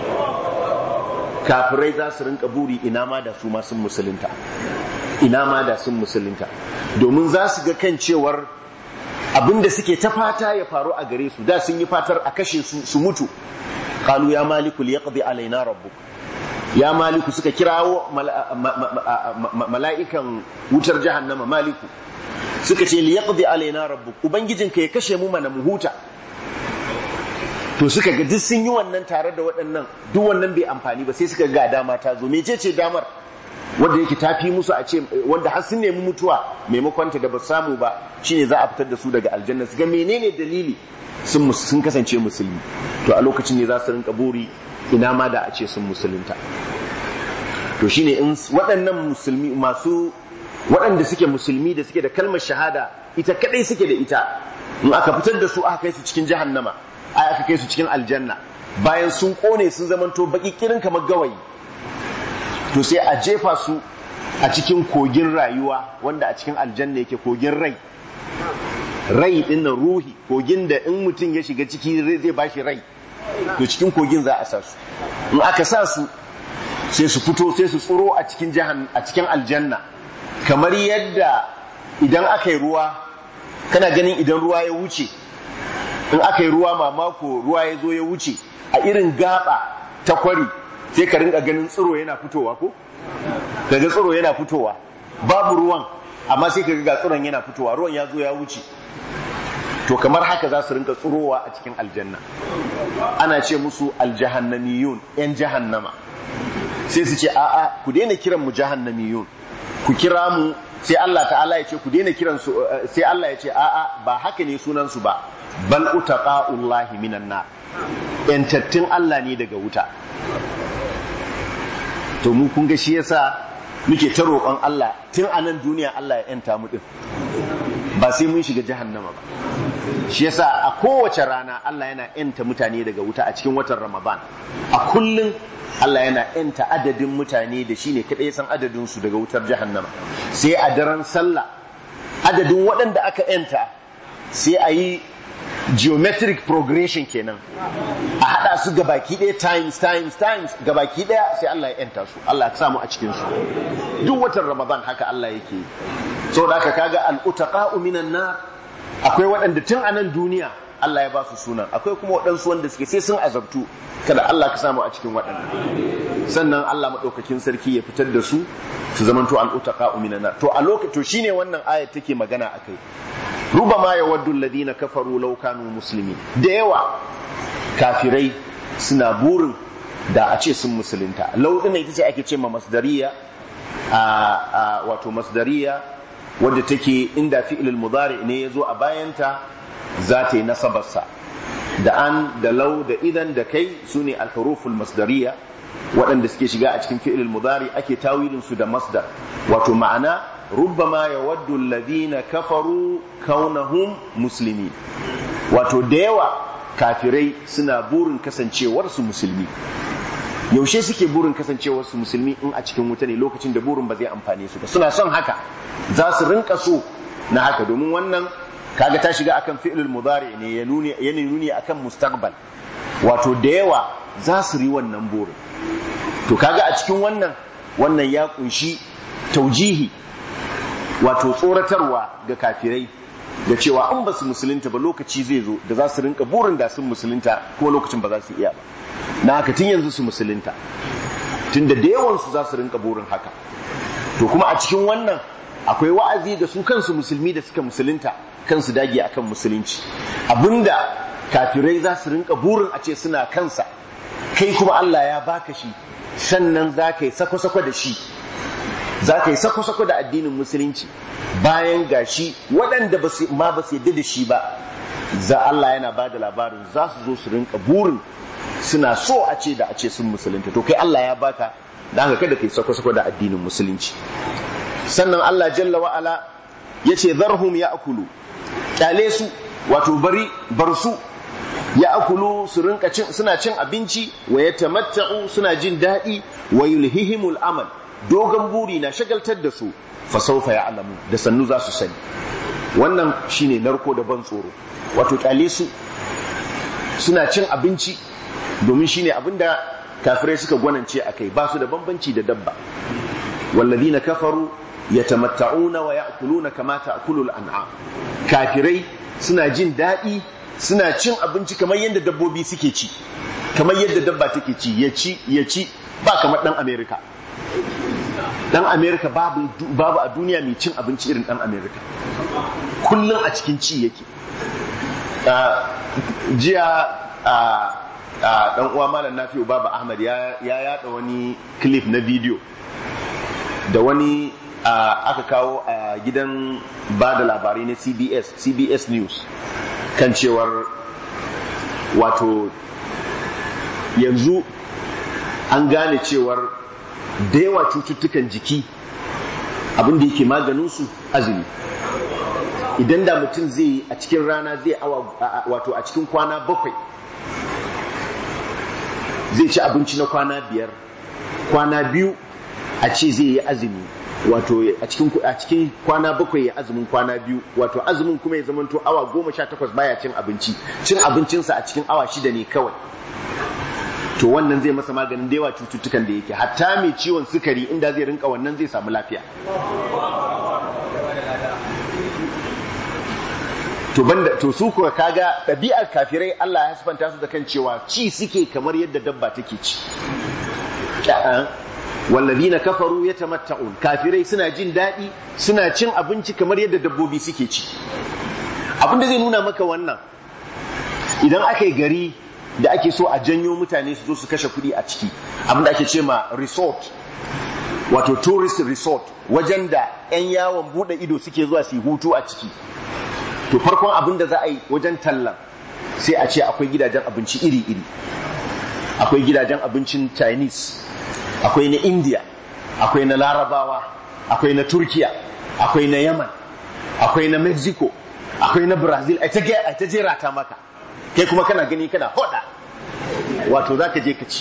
kafirai za su rinka buri ina ma da su ma sun musulunta ina ma da sun musulunta domin za su ga kan cewar abinda suke ta fata ya faru a gare su da sun yi fatar a kashe su su mutu qalu ya maliku liyaqdi alaina rabbuk ya maliku suka kirawo mala'ikan wutar jahannama maliku suka ce liyaqdi alaina rabbuk ubangijinka ya kashe mu mana mu huta to suka ga duk sun yi wannan tare da waɗannan duk wannan bai amfani ba sai suka ga dama ta zo mece ce damar wanda yake tafi musu a ce wanda har sun nemi mutuwa maimakon ta da ba samu ba shine za a fitar da su daga aljanna su ga menene dalili sun sun kasance musulmi to a lokacin ne za su rinka buri ina ma da a ce sun musulunta to shine in waɗannan musulmi masu waɗanda suke musulmi da suke da kalmar shahada ita kadai suke da ita in aka fitar da su aka kai su cikin jahannama ai aka kai su cikin aljanna bayan sun kone sun zamanto baki kirin kamar gawayi to sai a jefa su a cikin kogin rayuwa wanda a cikin aljanna yake kogin rai rai din nan ruhi kogin da in mutum ya shiga ciki zai bashi rai to cikin kogin za a sa su in aka sa su sai su fito sai su tsoro a cikin jahan a cikin aljanna kamar yadda idan aka yi ruwa kana ganin idan ruwa ya wuce in aka yi ruwa mamako ruwa ya zo ya wuce a irin gaba ta kwari sai ka rinka ganin tsiro yana fitowa ko kaga tsiro yana fitowa babu ruwan amma sai kaga ga tsiron yana fitowa ruwan ya zo ya wuce to kamar haka za su rinka tsirowa a cikin aljanna ana ce musu aljahannamiyun yan jahannama sai su ce a'a ku daina kiran mu jahannamiyun ku kira mu sai Allah ta'ala ya ce ku daina kiran su sai Allah ya ce a'a ba haka ne sunan su ba bal utaqa'ullahi minan nar yantattun Allah ne daga wuta to mu kun ga shi yasa muke ta roƙon Allah tun a nan duniya Allah ya yanta mu din ba sai mun shiga jahannama ba shi yasa a kowace rana Allah yana yanta mutane daga wuta a cikin watan Ramadan a kullum Allah yana yanta adadin mutane da shine kadai san adadin su daga wutar jahannama sai a daren sallah adadin waɗanda aka yanta sai a yi geometric progression kenan a hada su gabaki ɗaya times times times gabaki ɗaya sai Allah ya yanta su Allah ya samu a cikin su duk watan Ramadan haka Allah yake so da haka kaga al-utaqa'u minan nar akwai waɗanda tun a nan duniya Allah ya ba su sunan akwai kuma waɗansu wanda suke sai sun azabtu kada Allah ka samu a cikin waɗannan sannan Allah maɗaukakin sarki ya fitar da su su zamanto al-utaqa'u minan nar to a lokacin to shine wannan ayat take magana akai rubama yawaddu alladhina kafaru law kanu muslimin da yawa kafirai suna burin da a ce sun musulunta law din ita ce ake ce ma masdariya a wato masdariya wadda take inda fi'ilul mudari ne yazo a bayanta za ta yi nasabarsa da an da lau da idan da kai su ne alhuruful masdariya waɗanda suke shiga a cikin fi'ilul mudari ake tawilin su da masdar wato ma'ana rubbama yawaddu alladhina kafaru kaunahum muslimin wato da yawa kafirai suna burin kasancewar su musulmi yaushe suke burin kasancewar su musulmi in a cikin wuta ne lokacin da burin ba zai amfane su ba suna son haka za su rinka so na haka domin wannan kaga ta shiga akan fi'lul mudari ne ya nuni yana nuni akan mustaqbal wato da yawa za su ri wannan burin to kaga a cikin wannan wannan ya kunshi taujihi wato tsoratarwa ga kafirai da cewa an ba su musulunta ba lokaci zai zo da za su rinka burin da sun musulunta kuma lokacin ba za su iya ba na haka tun yanzu su musulunta tun da da yawansu za su rinka burin haka to kuma a cikin wannan akwai wa'azi da su kansu musulmi da suka musulunta kansu dage akan musulunci abinda kafirai za su rinka burin a ce suna kansa kai kuma Allah ya baka shi sannan za ka yi sako-sako da shi za ka yi sako-sako da addinin musulunci bayan gashi waɗanda ma ba su yadda da shi ba za Allah yana ba da labarin za su zo su rinka burin suna so a ce da a ce sun musulunta to kai Allah ya baka da haka kada kai sako-sako da addinin musulunci sannan Allah jalla wa'ala ya ce zarhum ya akulu kyale su wato bari bar su ya akulu su rinka cin suna cin abinci wa ya tamatta'u suna jin daɗi wa yulhihimul amal dogon buri na shagaltar da su fa sawfa ya'lamu da sannu za su sani wannan shine narko da ban tsoro wato kyale su suna cin abinci domin shine abinda kafirai suka gwanance akai ba su da bambanci da dabba والذين كفروا يتمتعون ويأكلون كما تأكل الأنعام kafirai suna jin daɗi suna cin abinci kamar yadda dabbobi suke ci kamar yadda dabba take ci ya ci ya ci ba kamar ɗan amerika ɗan amerika babu, babu a duniya mai cin abinci irin ɗan amerika kullum a cikin ci yake jiya ɗan uwa malam nafi'u baba ahmad ya yada wani clip na bidiyo da wani aka kawo a gidan ba da labarai na cbs cbs news kan cewar wato yanzu an gane cewar da yawa cututtukan jiki abinda yake maganinsu azumi idan da mutum zai yi a cikin rana zai awa wato a cikin kwana bakwai zai ci abinci na kwana biyar kwana biyu a ce zai yi azumi wato a cikin a cikin kwana bakwai ya azumin kwana biyu wato azumin kuma ya zamanto awa goma sha takwas baya cin abinci cin abincinsa a cikin awa shida ne kawai to wannan zai masa maganin da yawa cututtukan da yake hatta mai ciwon sukari inda zai rinka wannan zai samu lafiya to banda to su kuwa kaga ɗabi'ar kafirai Allah ya sifanta su da kan cewa ci suke kamar yadda dabba take ci wallazina kafaru yatamatta'un kafirai suna jin daɗi suna cin abinci kamar yadda dabbobi suke ci abin da zai nuna maka wannan idan aka yi gari da ake so a janyo mutane su zo su kashe kuɗi a ciki abin da ake ce ma resort wato tourist resort wajen da 'yan yawon buɗe ido suke zuwa su yi hutu a ciki to farkon abin da za a yi wajen tallan sai a ce akwai gidajen abinci iri-iri akwai gidajen abincin chinese akwai na india akwai na larabawa akwai na turkiya akwai na yaman akwai na mexico akwai na brazil a ta jera ta maka kai kuma kana gani kana hoda wato za ka je ka ci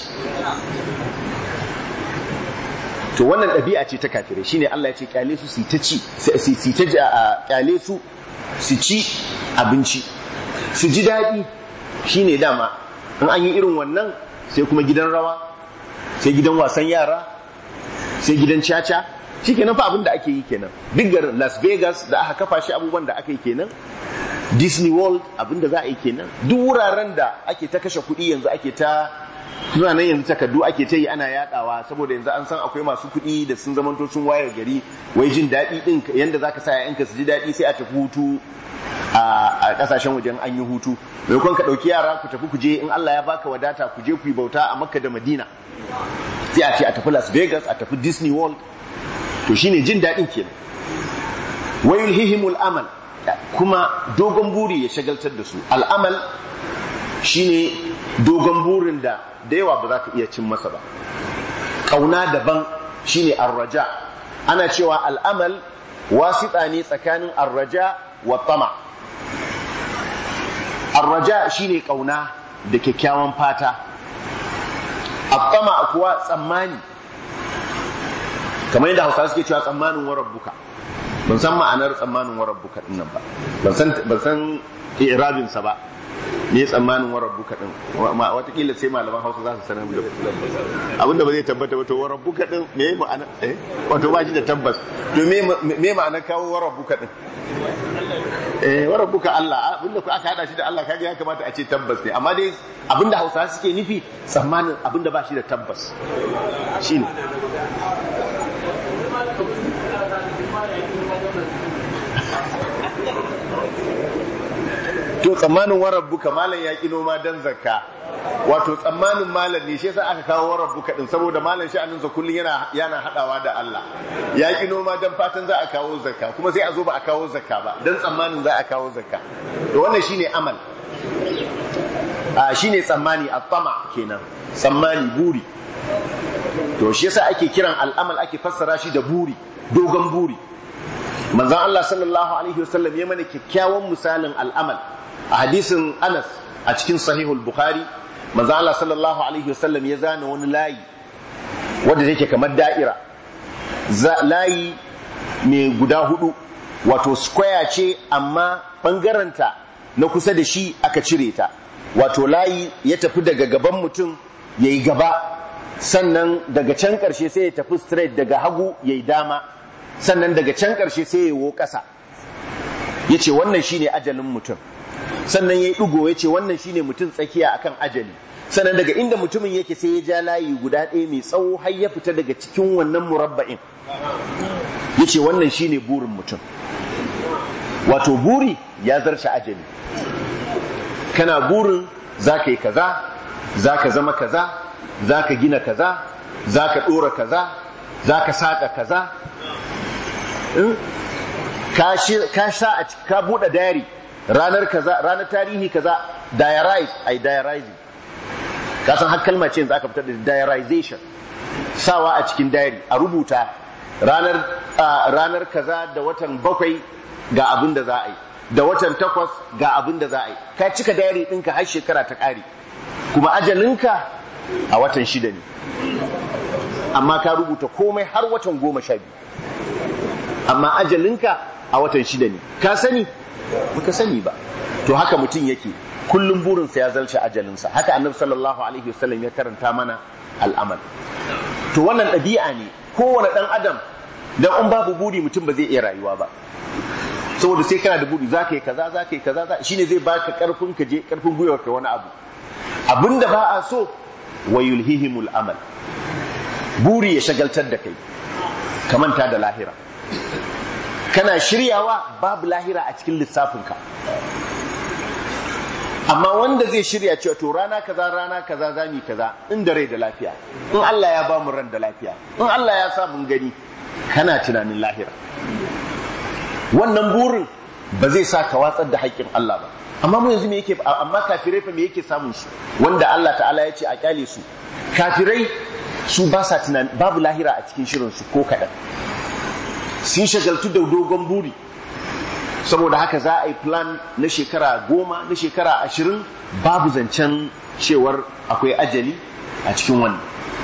to wannan ɗabi'a ce ta kafirai shine Allah ya ce kyale su su ta ci su ta kyale su su ci abinci su ji daɗi shine dama in an yi irin wannan sai kuma gidan rawa sai gidan wasan yara sai gidan caca shi kenan fa abin da ake yi kenan duk garin las vegas da aka kafa shi abubuwan da aka yi kenan disney world abin da za a yi kenan duk wuraren da ake ta kashe kuɗi yanzu ake ta suna nan yanzu takardu ake ta yi ana yadawa saboda yanzu an san akwai masu kuɗi da sun zamanto sun wayar gari wai jin daɗi ɗin yanda zaka sa yanka su ji daɗi sai a tafi hutu a ƙasashen wajen an yi hutu maimakon ka ɗauki yara ku tafi ku je in Allah ya baka wadata ku je ku yi bauta a Makka da Madina sai a ce a tafi Las Vegas a tafi Disney World to shine jin daɗin kenan wayul hihimul amal kuma dogon buri ya shagaltar da su al'amal shine dogon burin da da yawa ba za ka iya cin masa ba ƙauna daban shine arraja ana cewa al'amal wasiɗa ne tsakanin arraja wa tama arraja shine ƙauna da kyakkyawan fata attama kuwa tsammani kamar yadda hausa suke cewa tsammanin warar buka ban san ma'anar tsammanin warar buka din nan ba ban san irabin sa ba ne tsammanin warar buka din watakila sai malaman hausa za su sanar da abinda ba zai tabbata ba to warar buka din me ma'ana eh wato ba shi da tabbas to me me ma'anar kawo warar buka din eh warar buka Allah abinda ku aka hada shi da Allah kaga ya kamata a ce tabbas ne amma dai abinda hausa suke nufi tsammanin abinda ba shi da tabbas shine to tsammanin warabbuka malam ya ki noma dan zakka wato tsammanin malam ne shi yasa aka kawo warabbuka din saboda malam sha'anin sa kullun yana yana hadawa da Allah ya ki noma dan fatan za a kawo zakka kuma sai a zo ba a kawo zakka ba dan tsammanin za a kawo zakka to wannan shine amal a shine tsammani at-tama kenan tsammani buri to shi yasa ake kiran al'amal ake fassara shi da buri dogon buri manzon Allah sallallahu alaihi wasallam ya mana kyakkyawan misalin al'amal a hadisin Anas a cikin sahihul Bukhari manzon Allah sallallahu alaihi wasallam ya zana wani layi wanda yake kamar da'ira layi mai guda hudu wato square ce amma bangaranta na kusa da shi aka cire ta wato layi ya tafi daga gaban mutum yayi gaba sannan daga can ƙarshe sai ya tafi straight daga hagu yayi dama sannan daga can ƙarshe sai ya wo ƙasa ya ce wannan shine ajalin mutum sannan ya yi ɗugo ya ce wannan shine mutum tsakiya akan ajali sannan daga inda mutumin yake sai ya ja layi guda ɗaya mai tsawo har ya fita daga cikin wannan murabba'in ya ce wannan shine burin mutum wato buri ya zarce ajali kana burin za ka yi kaza za ka zama kaza za ka gina kaza za ka ɗora kaza za ka saƙa kaza ka sha a ka buɗe diary ranar kaza ranar tarihi kaza diarize ai diarizing ka san har kalma ce yanzu aka fitar da diarization sawa a cikin diary a rubuta ranar ranar kaza da watan bakwai ga abin da za a yi da watan takwas ga abin da za a yi ka cika diary ɗinka har shekara ta ƙare kuma ajalinka a watan shida ne amma ka rubuta komai har watan goma sha biyu amma ajalinka a watan shida ne ka sani ka sani ba to haka mutum yake kullum burinsa ya zalce ajalinsa haka annabi sallallahu alaihi wasallam ya karanta mana al'amal to wannan ɗabi'a ne kowane ɗan adam dan in babu buri mutum ba zai iya rayuwa ba saboda sai kana da buri zaka yi kaza zaka yi kaza shine zai baka karfin ka je karfin gwiwar ka wani abu abinda ba a so wa yulhihimul amal buri ya shagaltar da kai ka manta da lahira kana shiryawa babu lahira a cikin lissafinka amma wanda zai shirya cewa to rana kaza rana kaza zami kaza in da rai da lafiya in Allah ya ba mu ran da lafiya in Allah ya sa mun gani kana tunanin lahira wannan burin ba zai sa ka watsar da haƙƙin Allah ba amma mu yanzu me yake amma kafirai fa me yake samun su wanda Allah ta'ala ya ce a kyale su kafirai su ba sa tunani babu lahira a cikin shirin su ko kaɗan sun shagaltu da dogon buri saboda haka za a yi plan na shekara goma na shekara ashirin babu zancen cewar akwai ajali a cikin wannan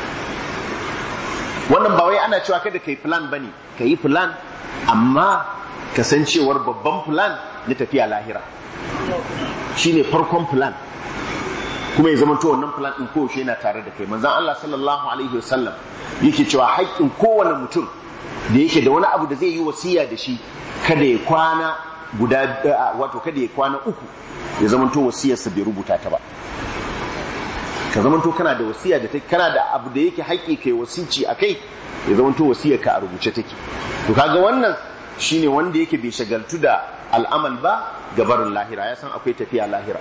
wannan ba wai ana cewa kada ka yi plan ba ne ka yi plan amma kasancewar babban plan na tafiya lahira shine farkon plan kuma ya zama to wannan plan din kowace yana tare da kai manzon Allah sallallahu alaihi wasallam yake cewa haƙƙin kowane mutum da yake da wani abu da zai yi wasiya da shi kada ya kwana guda wato kada ya kwana uku ya zama to wasiyarsa bai rubuta ta ba ka zama to kana da wasiya da take kana da abu da yake haƙƙi kai wasici a kai ya zama to wasiyar ka a rubuce take to kaga wannan shine wanda yake bai shagaltu da al'amal ba gabarin lahira ya san akwai tafiya lahira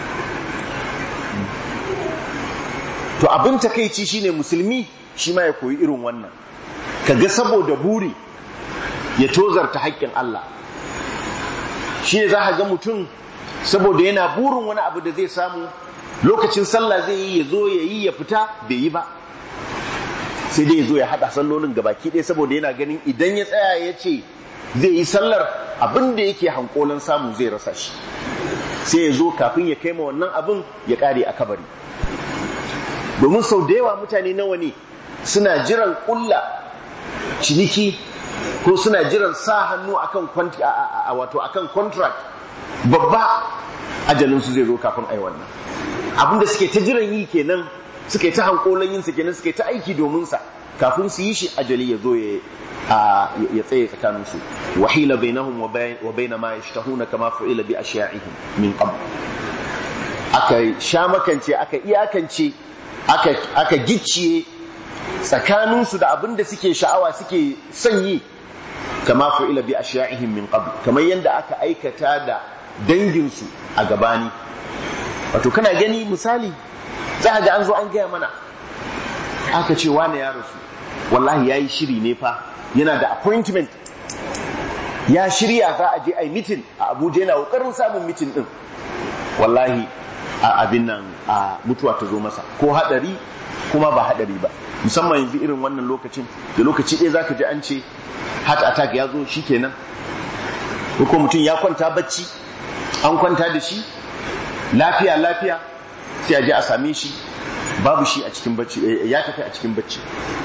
to abin takaici shine musulmi shi ma ya koyi irin wannan kaga saboda buri ya tozarta haƙƙin Allah shi ne za a ga mutum saboda yana burin wani abu da zai samu lokacin sallah zai yi ya zo ya yi ya fita bai yi ba sai dai ya zo ya haɗa sallolin gabaki ɗaya saboda yana ganin idan ya tsaya ya ce zai yi sallar abin da yake hankolan samu zai rasa shi sai ya zo kafin ya kai ma wannan abin ya ƙare a kabari domin sau da yawa mutane nawa ne suna jiran ƙulla ciniki ko suna jiran sa hannu akan wato akan contract babba ajalinsu zai zo kafin ai wannan abinda suke ta jiran yi kenan suke ta hankolan yin sa kenan suke ta aiki domin sa kafin su yi shi ajali ya zo ya tsaye tsakanin su wahila bainahum wa baina ma yashtahuna kama fu'ila bi ashya'ihim min qabl aka sha makance aka iyakance aka aka gicciye tsakanin su da abinda suke sha'awa suke son yi kama fu'ila bi ashya'ihim min qabl kamar yanda aka aikata da dangin su a gabani wato kana gani misali za ga an zo an gaya mana aka ce wane ya rasu wallahi ya yi shiri ne fa yana da appointment ya shirya za a je a yi mitin a abuja yana ƙoƙarin samun mitin ɗin wallahi a abin nan a mutuwa ta zo masa ko haɗari kuma ba haɗari ba musamman yanzu irin wannan lokacin da lokaci ɗaya za ka ji an ce heart attack ya zo shi kenan ko mutum ya kwanta bacci an kwanta da shi lafiya lafiya sai a je a same shi babu shi a cikin bacci ya tafi a cikin bacci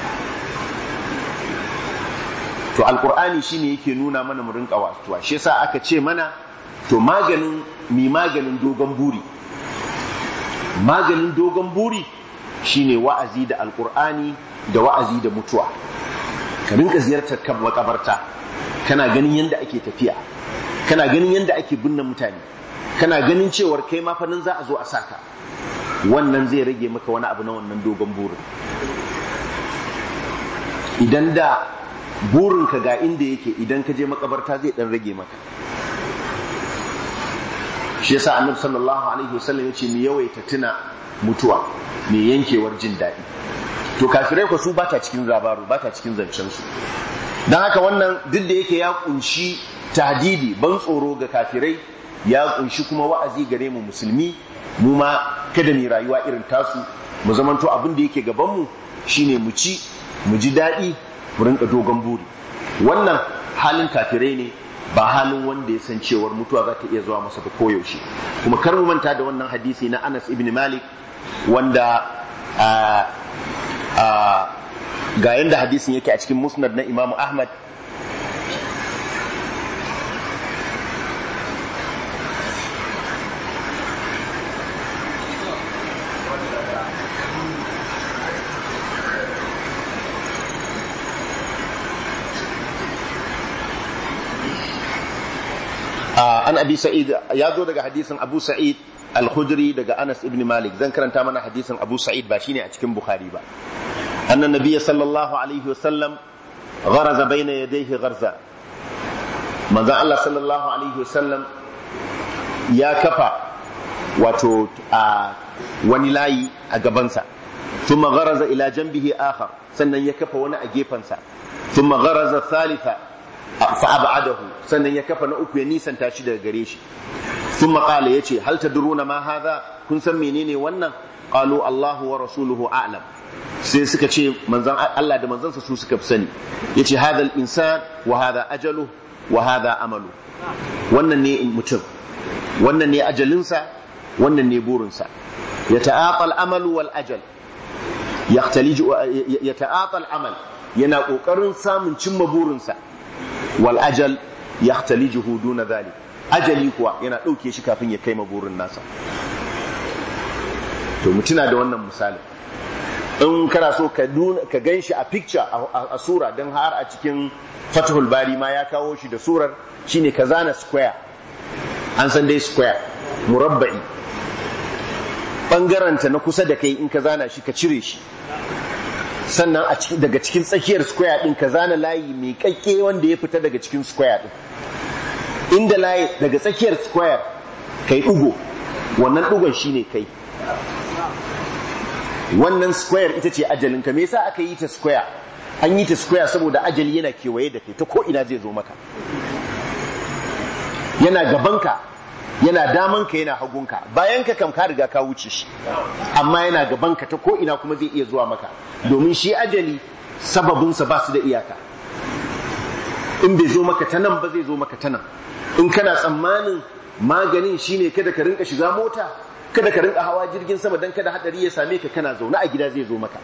to alkur'ani shine yake nuna mana mu rinka wasuwa shi yasa aka ce mana to maganin mi maganin dogon buri maganin dogon buri shine wa'azi da alkur'ani da wa'azi da mutuwa ka rinka ziyartar kan makabarta kana ganin yadda ake tafiya kana ganin yadda ake binne mutane kana ganin cewar kai ma fa nan za a zo a saka wannan zai rage maka wani abu na wannan dogon burin idan da burinka ga inda yake idan ka je makabarta zai dan rage maka shi yasa annabi sallallahu alaihi wasallam yace mu yawaita tuna mutuwa mai yankewar jin daɗi to kafirai ku su bata cikin zabaru bata cikin zancen su dan haka wannan duk da yake ya kunshi tahdidi ban tsoro ga kafirai ya kunshi kuma wa'azi gare mu musulmi mu ma kada mu rayuwa irin tasu mu zamanto abin da yake gaban mu shine mu ci mu ji daɗi mu rinka dogon buri wannan halin kafirai ne ba halin wanda ya san cewar mutuwa za ta iya zuwa masa da koyaushe kuma kar mu manta da wannan hadisi na Anas ibn Malik wanda ga yanda hadisin yake a cikin musnad na Imam Ahmad an abi sa'id ya zo daga hadisin abu sa'id al-khudri daga anas ibn malik zan karanta mana hadisin abu sa'id ba shine a cikin bukhari ba annan nabiyyi sallallahu alaihi wasallam gharaza bayna yadayhi gharza manzo Allah sallallahu alaihi wasallam ya kafa wato a wani layi a gabansa thumma gharaza ila janbihi akhar sannan ya kafa wani a gefansa thumma gharaza thalitha fa'abadahu sannan ya kafa na uku ya nisanta shi daga gare shi sun maƙala ya ce hal tadruna ma hadha kun san menene wannan qalu Allahu wa rasuluhu a'lam sai suka ce manzan Allah da manzansa su suka fi sani yace hadha al-insan wa hadha ajalu wa hadha amalu wannan ne mutum wannan ne ajalinsa wannan ne burinsa yata'atal amalu wal ajal yaxtaliju yata'atal amal yana kokarin samun cimma burinsa wal ajal yahtalijuhu duna dhalik ajali kuwa yana dauke shi kafin ya kai maburin nasa to mutuna da wannan misali in kana so ka ka ganshi a picture a sura dan har a cikin Fathul Bari ma ya kawo shi da surar shine ka zana square an san dai square murabba'i bangaranta na kusa da kai in ka zana shi ka cire shi sannan a cikin daga cikin tsakiyar square din ka zana layi mai kakke wanda ya fita daga cikin square din inda layi daga tsakiyar square kai dugo wannan dugon shine kai wannan square ita ce ajalin ka me yasa aka yi ta square an yi ta square saboda ajali yana kewaye da kai ta ko ina zai zo maka yana gabanka yana damanka yana hagunka bayan ka kam ka riga ka wuce shi amma yana gabanka ta ko ina kuma zai iya zuwa maka domin shi ajali sababinsa ba su da iyaka in bai zo maka ta nan ba zai zo maka ta nan in kana tsammanin maganin shine kada ka rinka shiga mota kada ka rinka hawa jirgin sama dan kada hadari ya same ka kana zaune a gida zai zo maka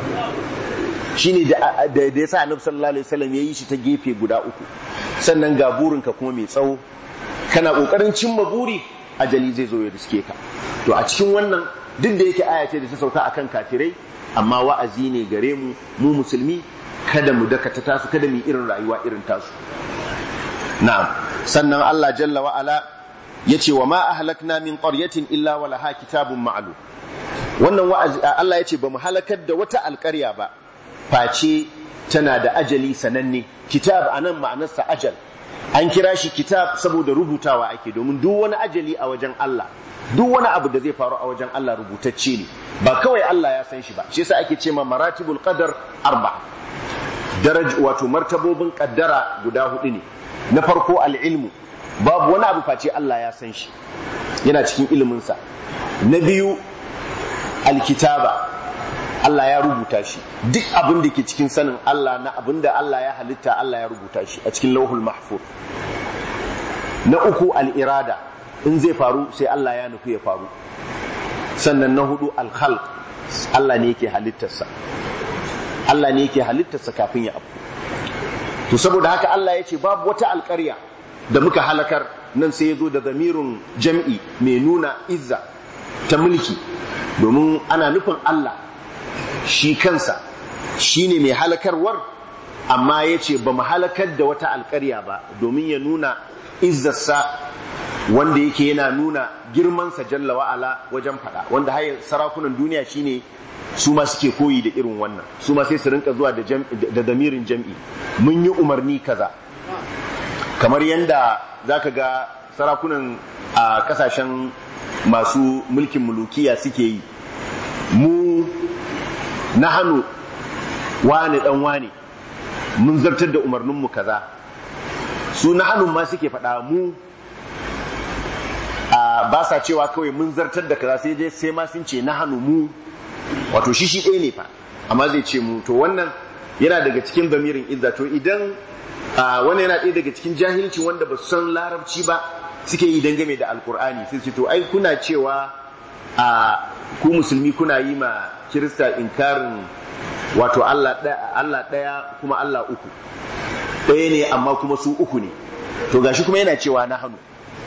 shine da da yasa annabi sallallahu alaihi wasallam yayi shi ta gefe guda uku sannan ga burinka kuma mai tsawo kana kokarin cimma buri ajali zai zo ya riske ka to a cikin wannan duk da yake aya ce da ta sauka akan kafirai amma wa'azi ne gare mu mu musulmi kada mu dakata tasu kada mu irin rayuwa irin tasu na'am sannan Allah jalla wa ala yace wa ma ahlakna min qaryatin illa wa laha kitabun ma'lum wannan wa'azi Allah yace ba mu halakar da wata alƙarya ba face tana da ajali sananne kitab anan ma'anarsa ajal an kira shi kitab saboda rubutawa ake domin duk wani ajali a wajen Allah duk wani abu da zai faru a wajen Allah rubutacce ne ba kawai Allah ya san shi ba shi yasa ake ce ma maratibul qadar arba daraj wato martabobin kaddara guda hudu ne na farko al-ilmu babu wani abu face Allah ya san shi yana cikin ilimin sa na biyu alkitaba Allah ya rubuta shi duk abin da ke cikin sanin Allah na abin da Allah ya halitta Allah ya rubuta shi a cikin lauhul mahfuz na uku al'irada in zai faru sai Allah ya nufi ya faru sannan na hudu alkhalq Allah ne yake halittarsa Allah ne yake halittarsa kafin ya abu to saboda haka Allah ya ce babu wata alƙarya da muka halakar nan sai ya zo da zamirin jam'i mai nuna izza ta mulki domin ana nufin Allah shi kansa shi ne mai halakarwar amma ya ce ba mu halakar da wata alkarya ba domin ya nuna izzarsa wanda yake yana nuna girmansa jalla wa'ala wajen fada wanda hayar sarakunan duniya shine su ma suke koyi da irin wannan su ma sai su rinka zuwa da damirin jam'i mun yi umarni kaza kamar yadda za ka ga sarakunan a kasashen masu mulkin mulukiya suke yi mu na hannu wane dan wane mun zartar da umarninmu kaza su na hannun ma suke faɗa mu ba sa cewa kawai mun zartar da kaza sai dai sai ma sun ce na hannu mu wato shi shi ɗaya ne fa amma zai ce mu to wannan yana daga cikin bamirin izza to idan wannan yana ɗaya daga cikin jahilci wanda ba su san larabci ba suke yi dangane da alkur'ani sai su to ai kuna cewa a ku musulmi kuna yi ma kirista inkarin wato Allah ɗaya kuma Allah uku ɗaya ne amma kuma su uku ne to gashi kuma yana cewa na hannu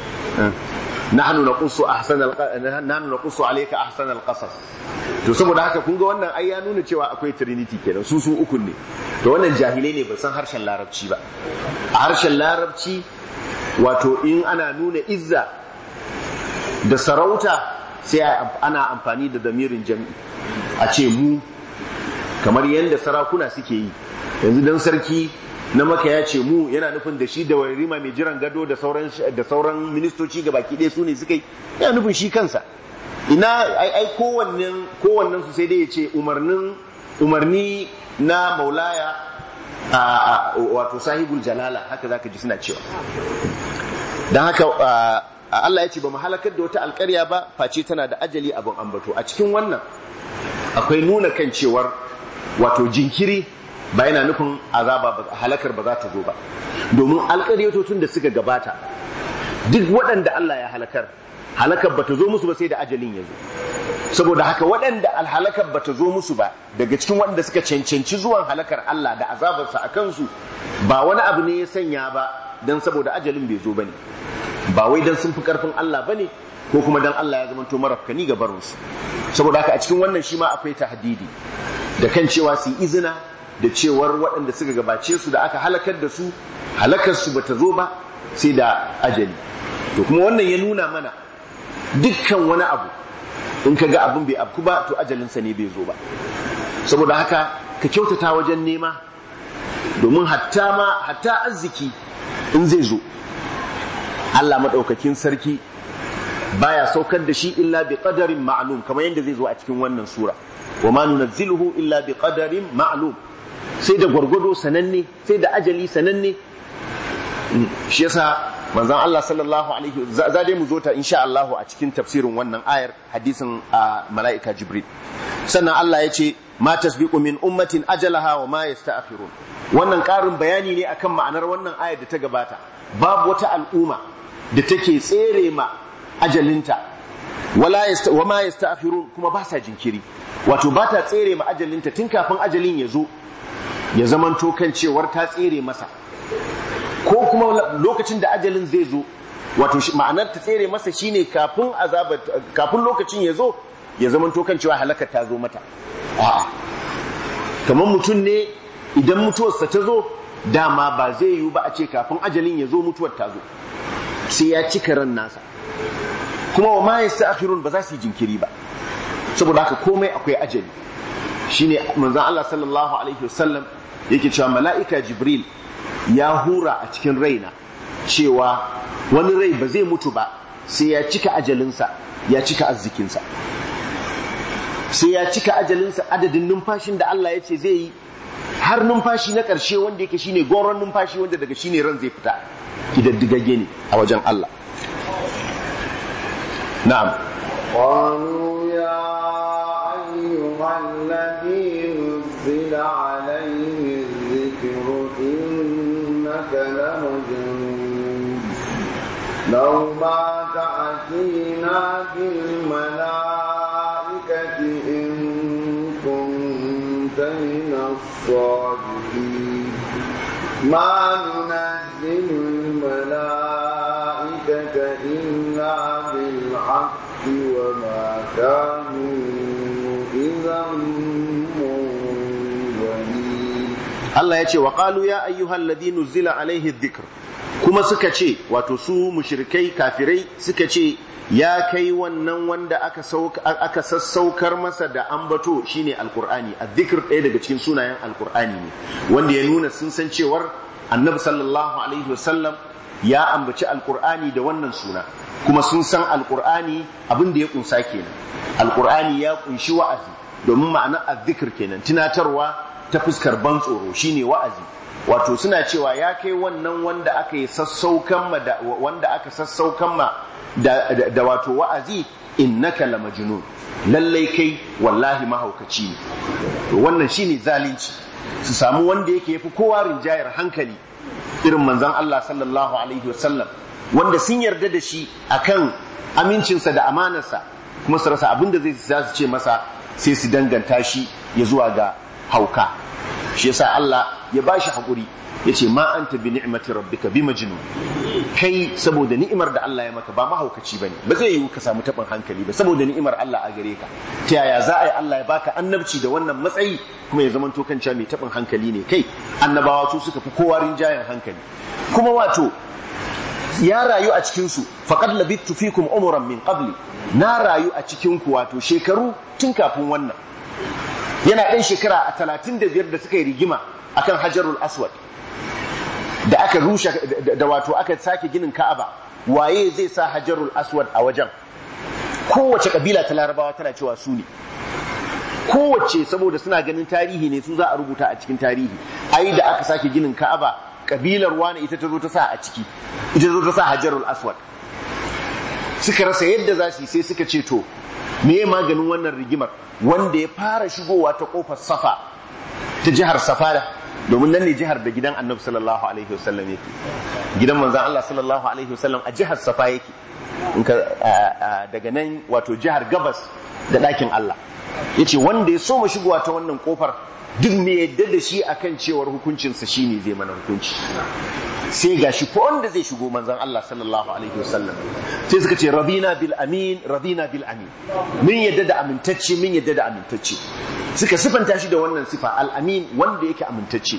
nahnu naqussu ahsanal nahnu naqussu alayka ahsanal qasas to saboda haka kun ga wannan ai ya nuna cewa akwai trinity kenan su su uku ne to wannan jahilai ne ba san harshen larabci ba a harshen larabci wato in ana nuna izza da sarauta sai ana amfani da damirin jami'i a ce mu kamar yadda sarakuna suke yi yanzu dan sarki na maka ya ce mu yana nufin da shi da warima mai jiran gado da sauran da sauran ministoci ga baki ɗaya su ne suka yi yana nufin shi kansa ina ai ai kowannen kowannen su sai dai ya ce umarnin umarni na maulaya a wato sahibul jalala haka zaka ji suna cewa dan haka Allah ya ce ba mu halakar da wata alƙarya ba face tana da ajali abin ambato a cikin wannan akwai nuna kan cewar wato jinkiri ba yana nufin azaba halakar ba za ta zo ba domin alƙaryatocin da suka gabata duk waɗanda Allah ya halakar halakar ba ta zo musu ba sai da ajalin ya zo saboda haka waɗanda alhalakar ba ta zo musu ba daga cikin waɗanda suka cancanci zuwan halakar Allah da azabarsa a kansu ba wani abu ne ya sanya ba don saboda ajalin bai zo ba ne ba wai don sun fi ƙarfin Allah ba ne ko kuma don Allah ya zamanto marafkani ga barinsu saboda haka a cikin wannan shi ma akwai tahdidi da kan cewa su yi izina da cewar waɗanda suka gabace su da aka halakar da su halakar su bata zo ba sai da ajali to kuma wannan ya nuna mana dukkan wani abu in ka ga abin bai afku ba to ajalinsa ne bai zo ba saboda haka ka kyautata wajen nema domin hatta ma hatta arziki in zai zo Allah maɗaukakin sarki baya saukar da shi illa bi qadarin ma'lum kamar yadda zai zo a cikin wannan sura wa ma nunazziluhu illa bi qadarin ma'lum sai da gwargwado sananne sai da ajali sananne shi yasa manzon Allah sallallahu alaihi za dai mu zo ta insha Allah a cikin tafsirin wannan ayar hadisin mala'ika Jibril sannan Allah ya ce ma tasbiqu min ummatin ajalaha wa ma yasta'khirun wannan karin bayani ne akan ma'anar wannan ayar da ta gabata babu wata al'umma da take tsere ma ajalinta wala wa ma yasta'khirun kuma ba sa jinkiri wato ba ta tsere ma ajalinta tun kafin ajalin ya zo ya zamanto kan cewar ta tsere masa ko kuma lokacin da ajalin zai zo wato ma'anar ta tsere masa shine kafin azaba kafin lokacin ya zo ya zamanto kan cewa halakar ta zo mata a'a kamar mutum ne idan mutuwarsa ta zo dama ba zai yiwu ba a ce kafin ajalin ya zo mutuwar ta zo sai ya cika ran nasa kuma wa ma yasta'khirun ba za su yi jinkiri ba saboda haka komai akwai ajali shine manzon Allah sallallahu alaihi wasallam yake cewa mala'ika Jibril ya hura a cikin raina cewa wani rai ba zai mutu ba sai ya cika ajalinsa ya cika arzikinsa sai ya cika ajalinsa adadin numfashin da Allah ya ce zai yi har numfashi na ƙarshe wanda yake shine goron numfashi wanda daga shine ran zai fita kidaddigagge ne a wajen Allah na'am قالوا يا أيها الذي نزل عليه الذكر إنك لمجنون لو ما تأتينا بالملائكة إن كنت من الصادقين ما ننزل الملائكة إلا بالحق وما كانوا إذا منظرين Allah ya ce wa qalu ya ayyuhal ladhi nuzila alaihi dhikr kuma suka ce wato su mushrikai kafirai suka ce ya kai wannan wanda aka aka sassaukar masa da ambato shine alqur'ani azzikr ɗaya daga cikin sunayen alqur'ani ne wanda ya nuna sun san cewar annabi sallallahu alaihi wasallam ya ambaci alqur'ani da wannan suna kuma sun san alqur'ani abin da ya kunsa kenan alqur'ani ya kunshi wa'azi domin ma'ana azzikr kenan tunatarwa ta fuskar ban tsoro shine wa'azi wato suna cewa ya kai wannan wanda aka yi sassaukan ma da wanda aka sassaukan ma da, da, da wato wa'azi innaka la majnun lallai kai wallahi mahaukaci ne to wannan shine zalunci su samu wanda yake yafi kowa rinjayar hankali irin manzon Allah sallallahu alaihi wasallam wanda sun yarda da shi akan amincinsa da amanarsa kuma su rasa abin da zai za su ce masa sai su danganta shi ya zuwa ga hauka shi yasa Allah ya bashi hakuri yace ma anta bi ni'mati rabbika bi majnun kai saboda ni'imar da Allah ya maka ba mahaukaci bane ba zai yiwu ka samu tabin hankali ba saboda ni'imar Allah a gare ka ta yaya za a yi Allah ya baka annabci da wannan matsayi kuma ya zama to kanca mai tabin hankali ne kai annabawa su suka fi kowa rinjayen hankali kuma wato ya rayu a cikin su faqad labittu fikum umran min qabli na rayu a cikin ku wato shekaru tun kafin wannan yana ɗan shekara a talatin da biyar da suka yi rigima akan hajarul aswad da aka rushe da wato aka sake ginin ka'aba waye zai sa hajarul aswad a wajen kowace kabila ta larabawa tana cewa su ne kowace saboda suna ganin tarihi ne su za a rubuta a cikin tarihi ai da aka sake ginin ka'aba kabilar wani ita ta zo ta sa a ciki ita zo ta sa hajarul aswad suka rasa yadda za su yi sai suka ce to me maganin wannan rigimar wanda ya fara shigowa ta kofar safa ta jihar safada domin nan ne jihar da gidan annabi sallallahu alaihi wasallam yake gidan manzon Allah sallallahu alaihi wasallam a jihar safa yake daga nan wato jihar gabas da ɗakin Allah yace wanda ya so mu shigowa ta wannan kofar duk me yadda da shi akan cewar hukuncinsa shine zai mana hukunci sai gashi ko wanda zai shigo manzon Allah sallallahu alaihi wasallam sai suka ce rabina bil amin rabina bil amin min yadda da amintacce min yadda da amintacce suka sifanta shi da wannan sifa al amin wanda yake amintacce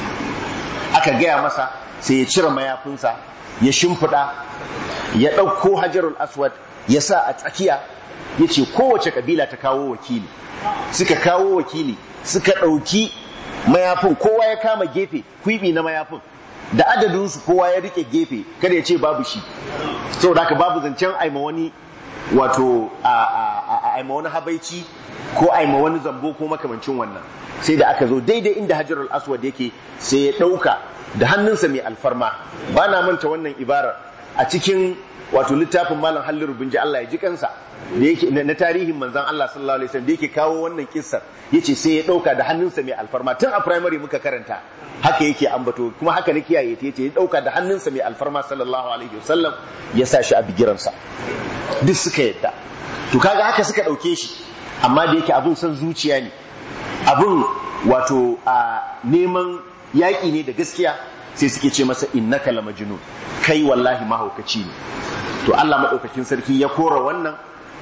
aka gaya masa sai ya cire mayafinsa ya shimfiɗa ya ɗauko hajarul aswad ya sa a tsakiya ya ce kowace kabila ta kawo wakili suka kawo wakili suka ɗauki mayafin kowa ya kama gefe kwibi na mayafin da adadinsu kowa ya rike gefe kada ya ce babu shi saboda haka babu zancen aima wani wato a aima wani habaici ko aima wani zambo ko makamancin wannan sai da aka zo daidai inda hajarul aswad yake sai ya ɗauka da hannunsa mai alfarma ba na manta wannan ibarar a cikin wato littafin malam halliru bin ji Allah ya ji kansa da yake na tarihin manzon Allah sallallahu alaihi wasallam da yake kawo wannan kissar yace sai ya dauka da hannunsa mai alfarma tun a primary muka karanta haka yake ambato kuma haka ne kiyaye ta yace ya dauka da hannunsa mai alfarma sallallahu alaihi wasallam ya sa shi a bigiransa duk suka yadda to kaga haka suka dauke shi amma da yake abun san zuciya ne abun wato a neman yaƙi ne da gaskiya sai suke ce masa innaka la majnun kai wallahi mahaukaci ne to Allah madaukakin sarki ya kora wannan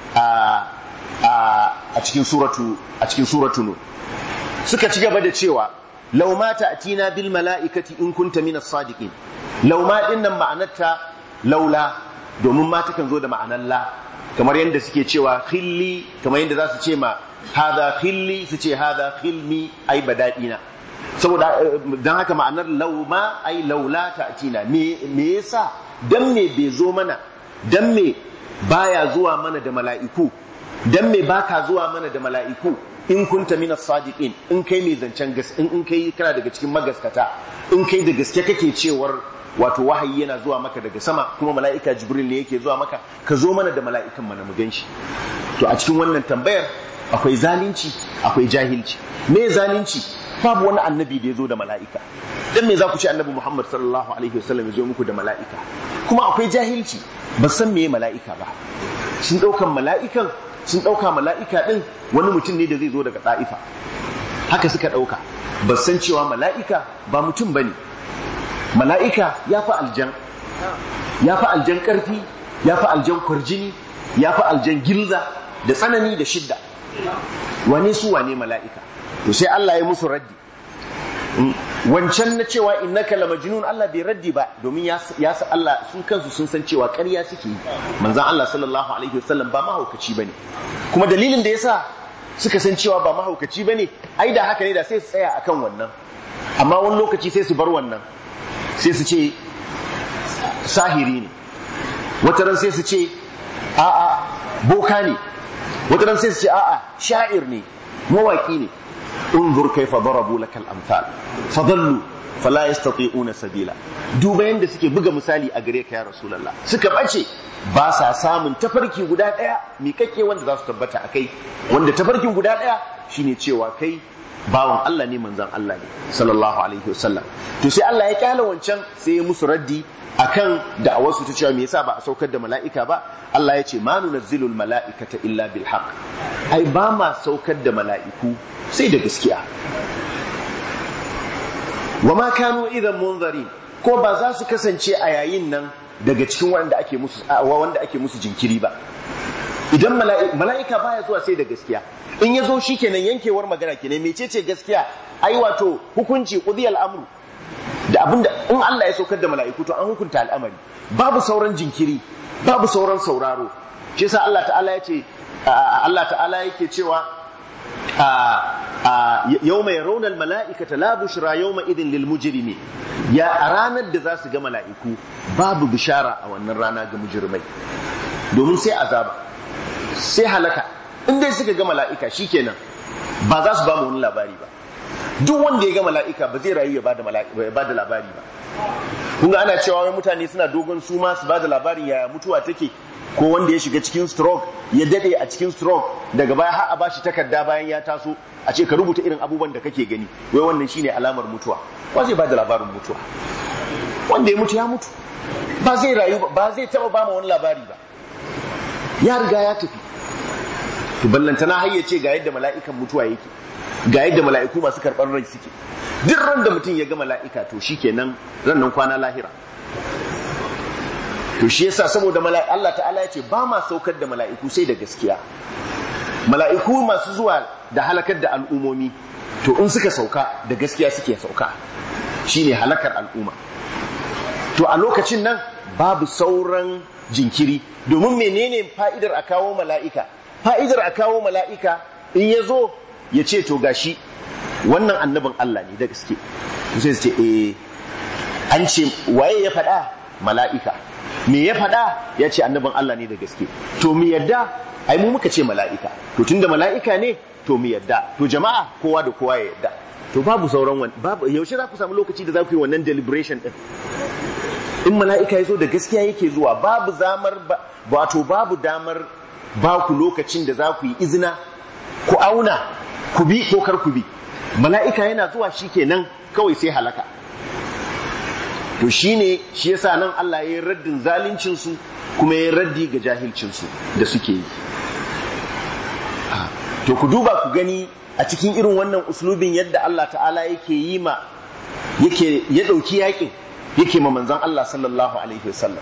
a a cikin suratu a cikin suratu nur suka ci gaba da cewa law ma ta'tina bil mala'ikati in kunta minas sadiqin law ma din nan ma'anarta laula domin ma takan zo da ma'anar la kamar yadda suke cewa khilli kamar yadda za su ce ma hada khilli su ce hada khilmi ai badadina saboda don haka ma'anar lauma ai laula ta atina me yasa dan me bai zo mana dan me baya zuwa mana da mala'iku dan me baka zuwa mana da mala'iku in kunta min sadiqin in kai mai zancen gas in in kai kana daga cikin magaskata in kai da gaske kake cewar wato wahayi yana zuwa maka daga sama kuma mala'ika jibril ne yake zuwa maka ka zo mana da mala'ikan mana mu ganshi to a cikin wannan tambayar akwai zalunci akwai jahilci me zalunci babu wani annabi da ya zo da mala'ika dan me za ku ce annabi Muhammad sallallahu alaihi wasallam ya zo muku da mala'ika kuma akwai jahilci ba san meye mala'ika ba sun ɗaukan mala'ikan sun ɗauka mala'ika ɗin wani mutum ne da zai zo daga ɗa'ifa haka suka ɗauka ba san cewa mala'ika ba mutum ba ne mala'ika ya fi aljan ya fi aljan ƙarfi ya fi aljan kwarjini ya fi aljan gilza da tsanani da shidda wane su wane mala'ika to sai Allah ya musu raddi wancan na cewa innaka la majnun Allah bai raddi ba domin ya sa Allah sun kansu sun san cewa ƙarya suke yi manzon Allah sallallahu alaihi wasallam ba mahaukaci bane kuma dalilin da yasa suka san cewa ba mahaukaci bane ai da haka ne da sai su tsaya akan wannan amma wani lokaci sai su bar wannan sai su ce sahiri ne wata ran sai su ce a'a boka ne wata ran sai su ce a'a sha'ir ne mawaki ne انظر كيف ضربوا لك الامثال فضلوا فلا يستطيعون sabila. duba yanda suke buga misali a gare ka ya rasulullah suka bace ba sa samun tafarki guda daya miƙaƙƙe wanda za su tabbata akai wanda tafarkin guda daya shine cewa kai bawan Allah ne manzon Allah ne sallallahu alaihi wasallam to sai Allah ya kyala wancan sai ya musu raddi akan da'awarsu ta cewa me yasa ba a saukar da mala'ika ba Allah ya ce ma nunazzilul mala'ikata illa bil haqq ai ba ma saukar da mala'iku sai da gaskiya wa ma kanu idan munzari ko ba za su kasance a yayin nan daga cikin wanda ake musu wanda ake musu jinkiri ba idan mala'ika baya zuwa sai da gaskiya in ya zo shikenan yankewar magana kenan mecece gaskiya ai wato hukunci qudiyal amru da abinda in Allah ya saukar da mala'iku to an hukunta al'amari babu sauran jinkiri babu sauran sauraro shi yasa Allah ta'ala ya ce Allah ta'ala yake cewa yawma yarawna al-mala'ikata la bushra yawma idhin lil mujrimi ya a ranar da za su ga mala'iku babu bishara a wannan rana ga mujrimai domin sai azaba sai halaka in dai suka ga mala'ika shikenan ba za su ba mu wani labari ba duk wanda ya ga mala'ika ba zai rayu ya ba da labari ba kun ga ana cewa wai mutane suna dogon suma su ba da labarin yaya mutuwa take ko wanda ya shiga cikin stroke ya dade a cikin stroke daga baya har a bashi takarda bayan ya taso a ce ka rubuta irin abubuwan da kake gani wai wannan shine alamar mutuwa ba zai ba da labarin mutuwa wanda ya mutu ya mutu ba zai rayu ba zai taba ba ma wani labari ba ya riga ya tafi to ballantana har ya ce ga yadda mala'ikan mutuwa yake ga yadda mala'iku masu karɓar rai suke duk ran da mutum ya ga mala'ika to shi kenan ran nan kwana lahira to shi yasa saboda Allah ta'ala ya ce ba ma saukar da mala'iku sai da gaskiya mala'iku masu zuwa da halakar da al'umomi to in suka sauka da gaskiya suke sauka shine halakar al'umma to a lokacin nan babu sauran jinkiri domin menene fa'idar a kawo mala'ika fa'idar a kawo mala'ika in ya zo ya ce to gashi wannan annabin Allah ne da gaske sai su ce eh an ce waye ya faɗa mala'ika me ya faɗa ya ce annabin Allah ne da gaske to mu yadda ai mu muka ce mala'ika to tunda mala'ika ne to mu yadda to jama'a kowa da kowa ya yadda to babu sauran wani babu yaushe za ku samu lokaci da za ku yi wannan deliberation din in mala'ika ya zo da gaskiya yake zuwa babu zamar wato babu damar ba ku lokacin da za ku yi izina ku auna ku bi ko kar ku bi mala'ika yana zuwa shi kenan kawai sai halaka to shine shi yasa nan Allah ya yi raddin zaluncinsu kuma ya yi raddi ga jahilcinsu da suke yi to ku duba ku gani a cikin irin wannan uslubin yadda Allah ta'ala yake yi ma yake ya ɗauki yakin yake ma manzon Allah sallallahu alaihi wasallam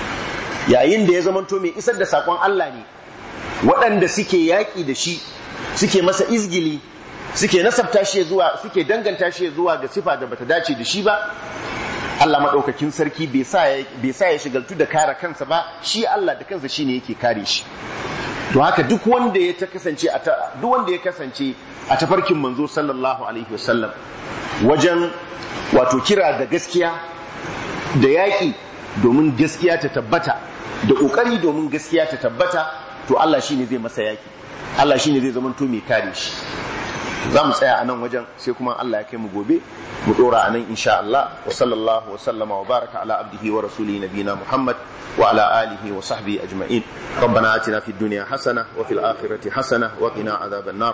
yayin da ya zamanto mai isar da sakon Allah ne waɗanda suke yaƙi da shi suke masa izgili suke nasabta shi zuwa suke danganta shi zuwa ga sifa da bata dace da shi ba Allah maɗaukakin sarki bai sa ya shigaltu da kare kansa ba shi Allah da kansa shine yake kare shi to haka duk wanda ya ta kasance a duk wanda ya kasance a tafarkin manzo sallallahu alaihi wasallam wajen wato kira da gaskiya da yaƙi domin gaskiya ta tabbata da ƙoƙari domin gaskiya ta tabbata to Allah shine zai masa yaƙi Allah shine zai zama to mai kare shi za mu tsaya a nan wajen sai kuma Allah ya kai mu gobe mu dora a nan insha Allah wa sallallahu wa sallama wa baraka ala abdihi wa rasulihi nabina Muhammad wa ala alihi wa sahbihi ajma'in ربنا آتنا في الدنيا حسنة وفي الآخرة حسنة وقنا عذاب النار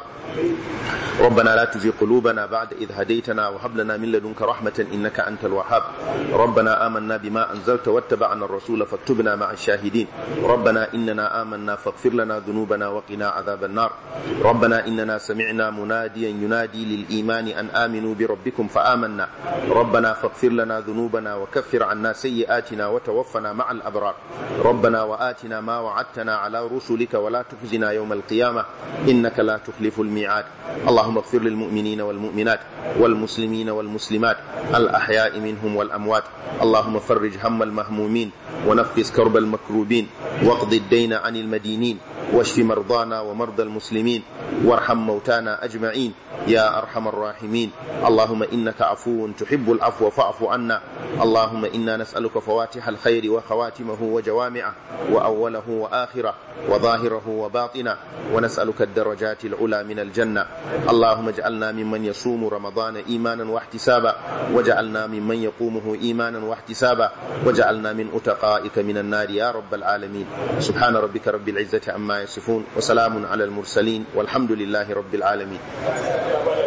ربنا لا تزغ قلوبنا بعد إذ هديتنا وهب لنا من لدنك رحمة إنك أنت الوهاب ربنا آمنا بما أنزلت واتبعنا الرسول فاكتبنا مع الشاهدين ربنا إننا آمنا فاغفر لنا ذنوبنا وقنا عذاب النار ربنا إننا سمعنا مناديا ينادي للإيمان أن آمنوا بربكم فآمنا ربنا فاغفر لنا ذنوبنا وكفر عنا سيئاتنا وتوفنا مع الأبرار ربنا وآتنا ما وعدتنا على رسلك ولا تخزنا يوم القيامة إنك لا تخلف الميعاد اللهم اغفر للمؤمنين والمؤمنات والمسلمين والمسلمات الأحياء منهم والأموات اللهم فرج هم المهمومين ونفس كرب المكروبين واقض الدين عن المدينين واشف مرضانا ومرضى المسلمين وارحم موتانا أجمعين يا أرحم الراحمين اللهم إنك عفو تحب العفو فاعف عنا اللهم إنا نسألك فواتح الخير وخواتمه وجوامعه وأوله وآخره وظاهره وباطنه ونسألك الدرجات العلى من الجنة اللهم اجعلنا ممن يصوم رمضان إيمانا واحتسابا وجعلنا ممن يقومه إيمانا واحتسابا وجعلنا من أتقائك من النار يا رب العالمين سبحان ربك رب العزة عما يصفون وسلام على المرسلين والحمد لله رب العالمين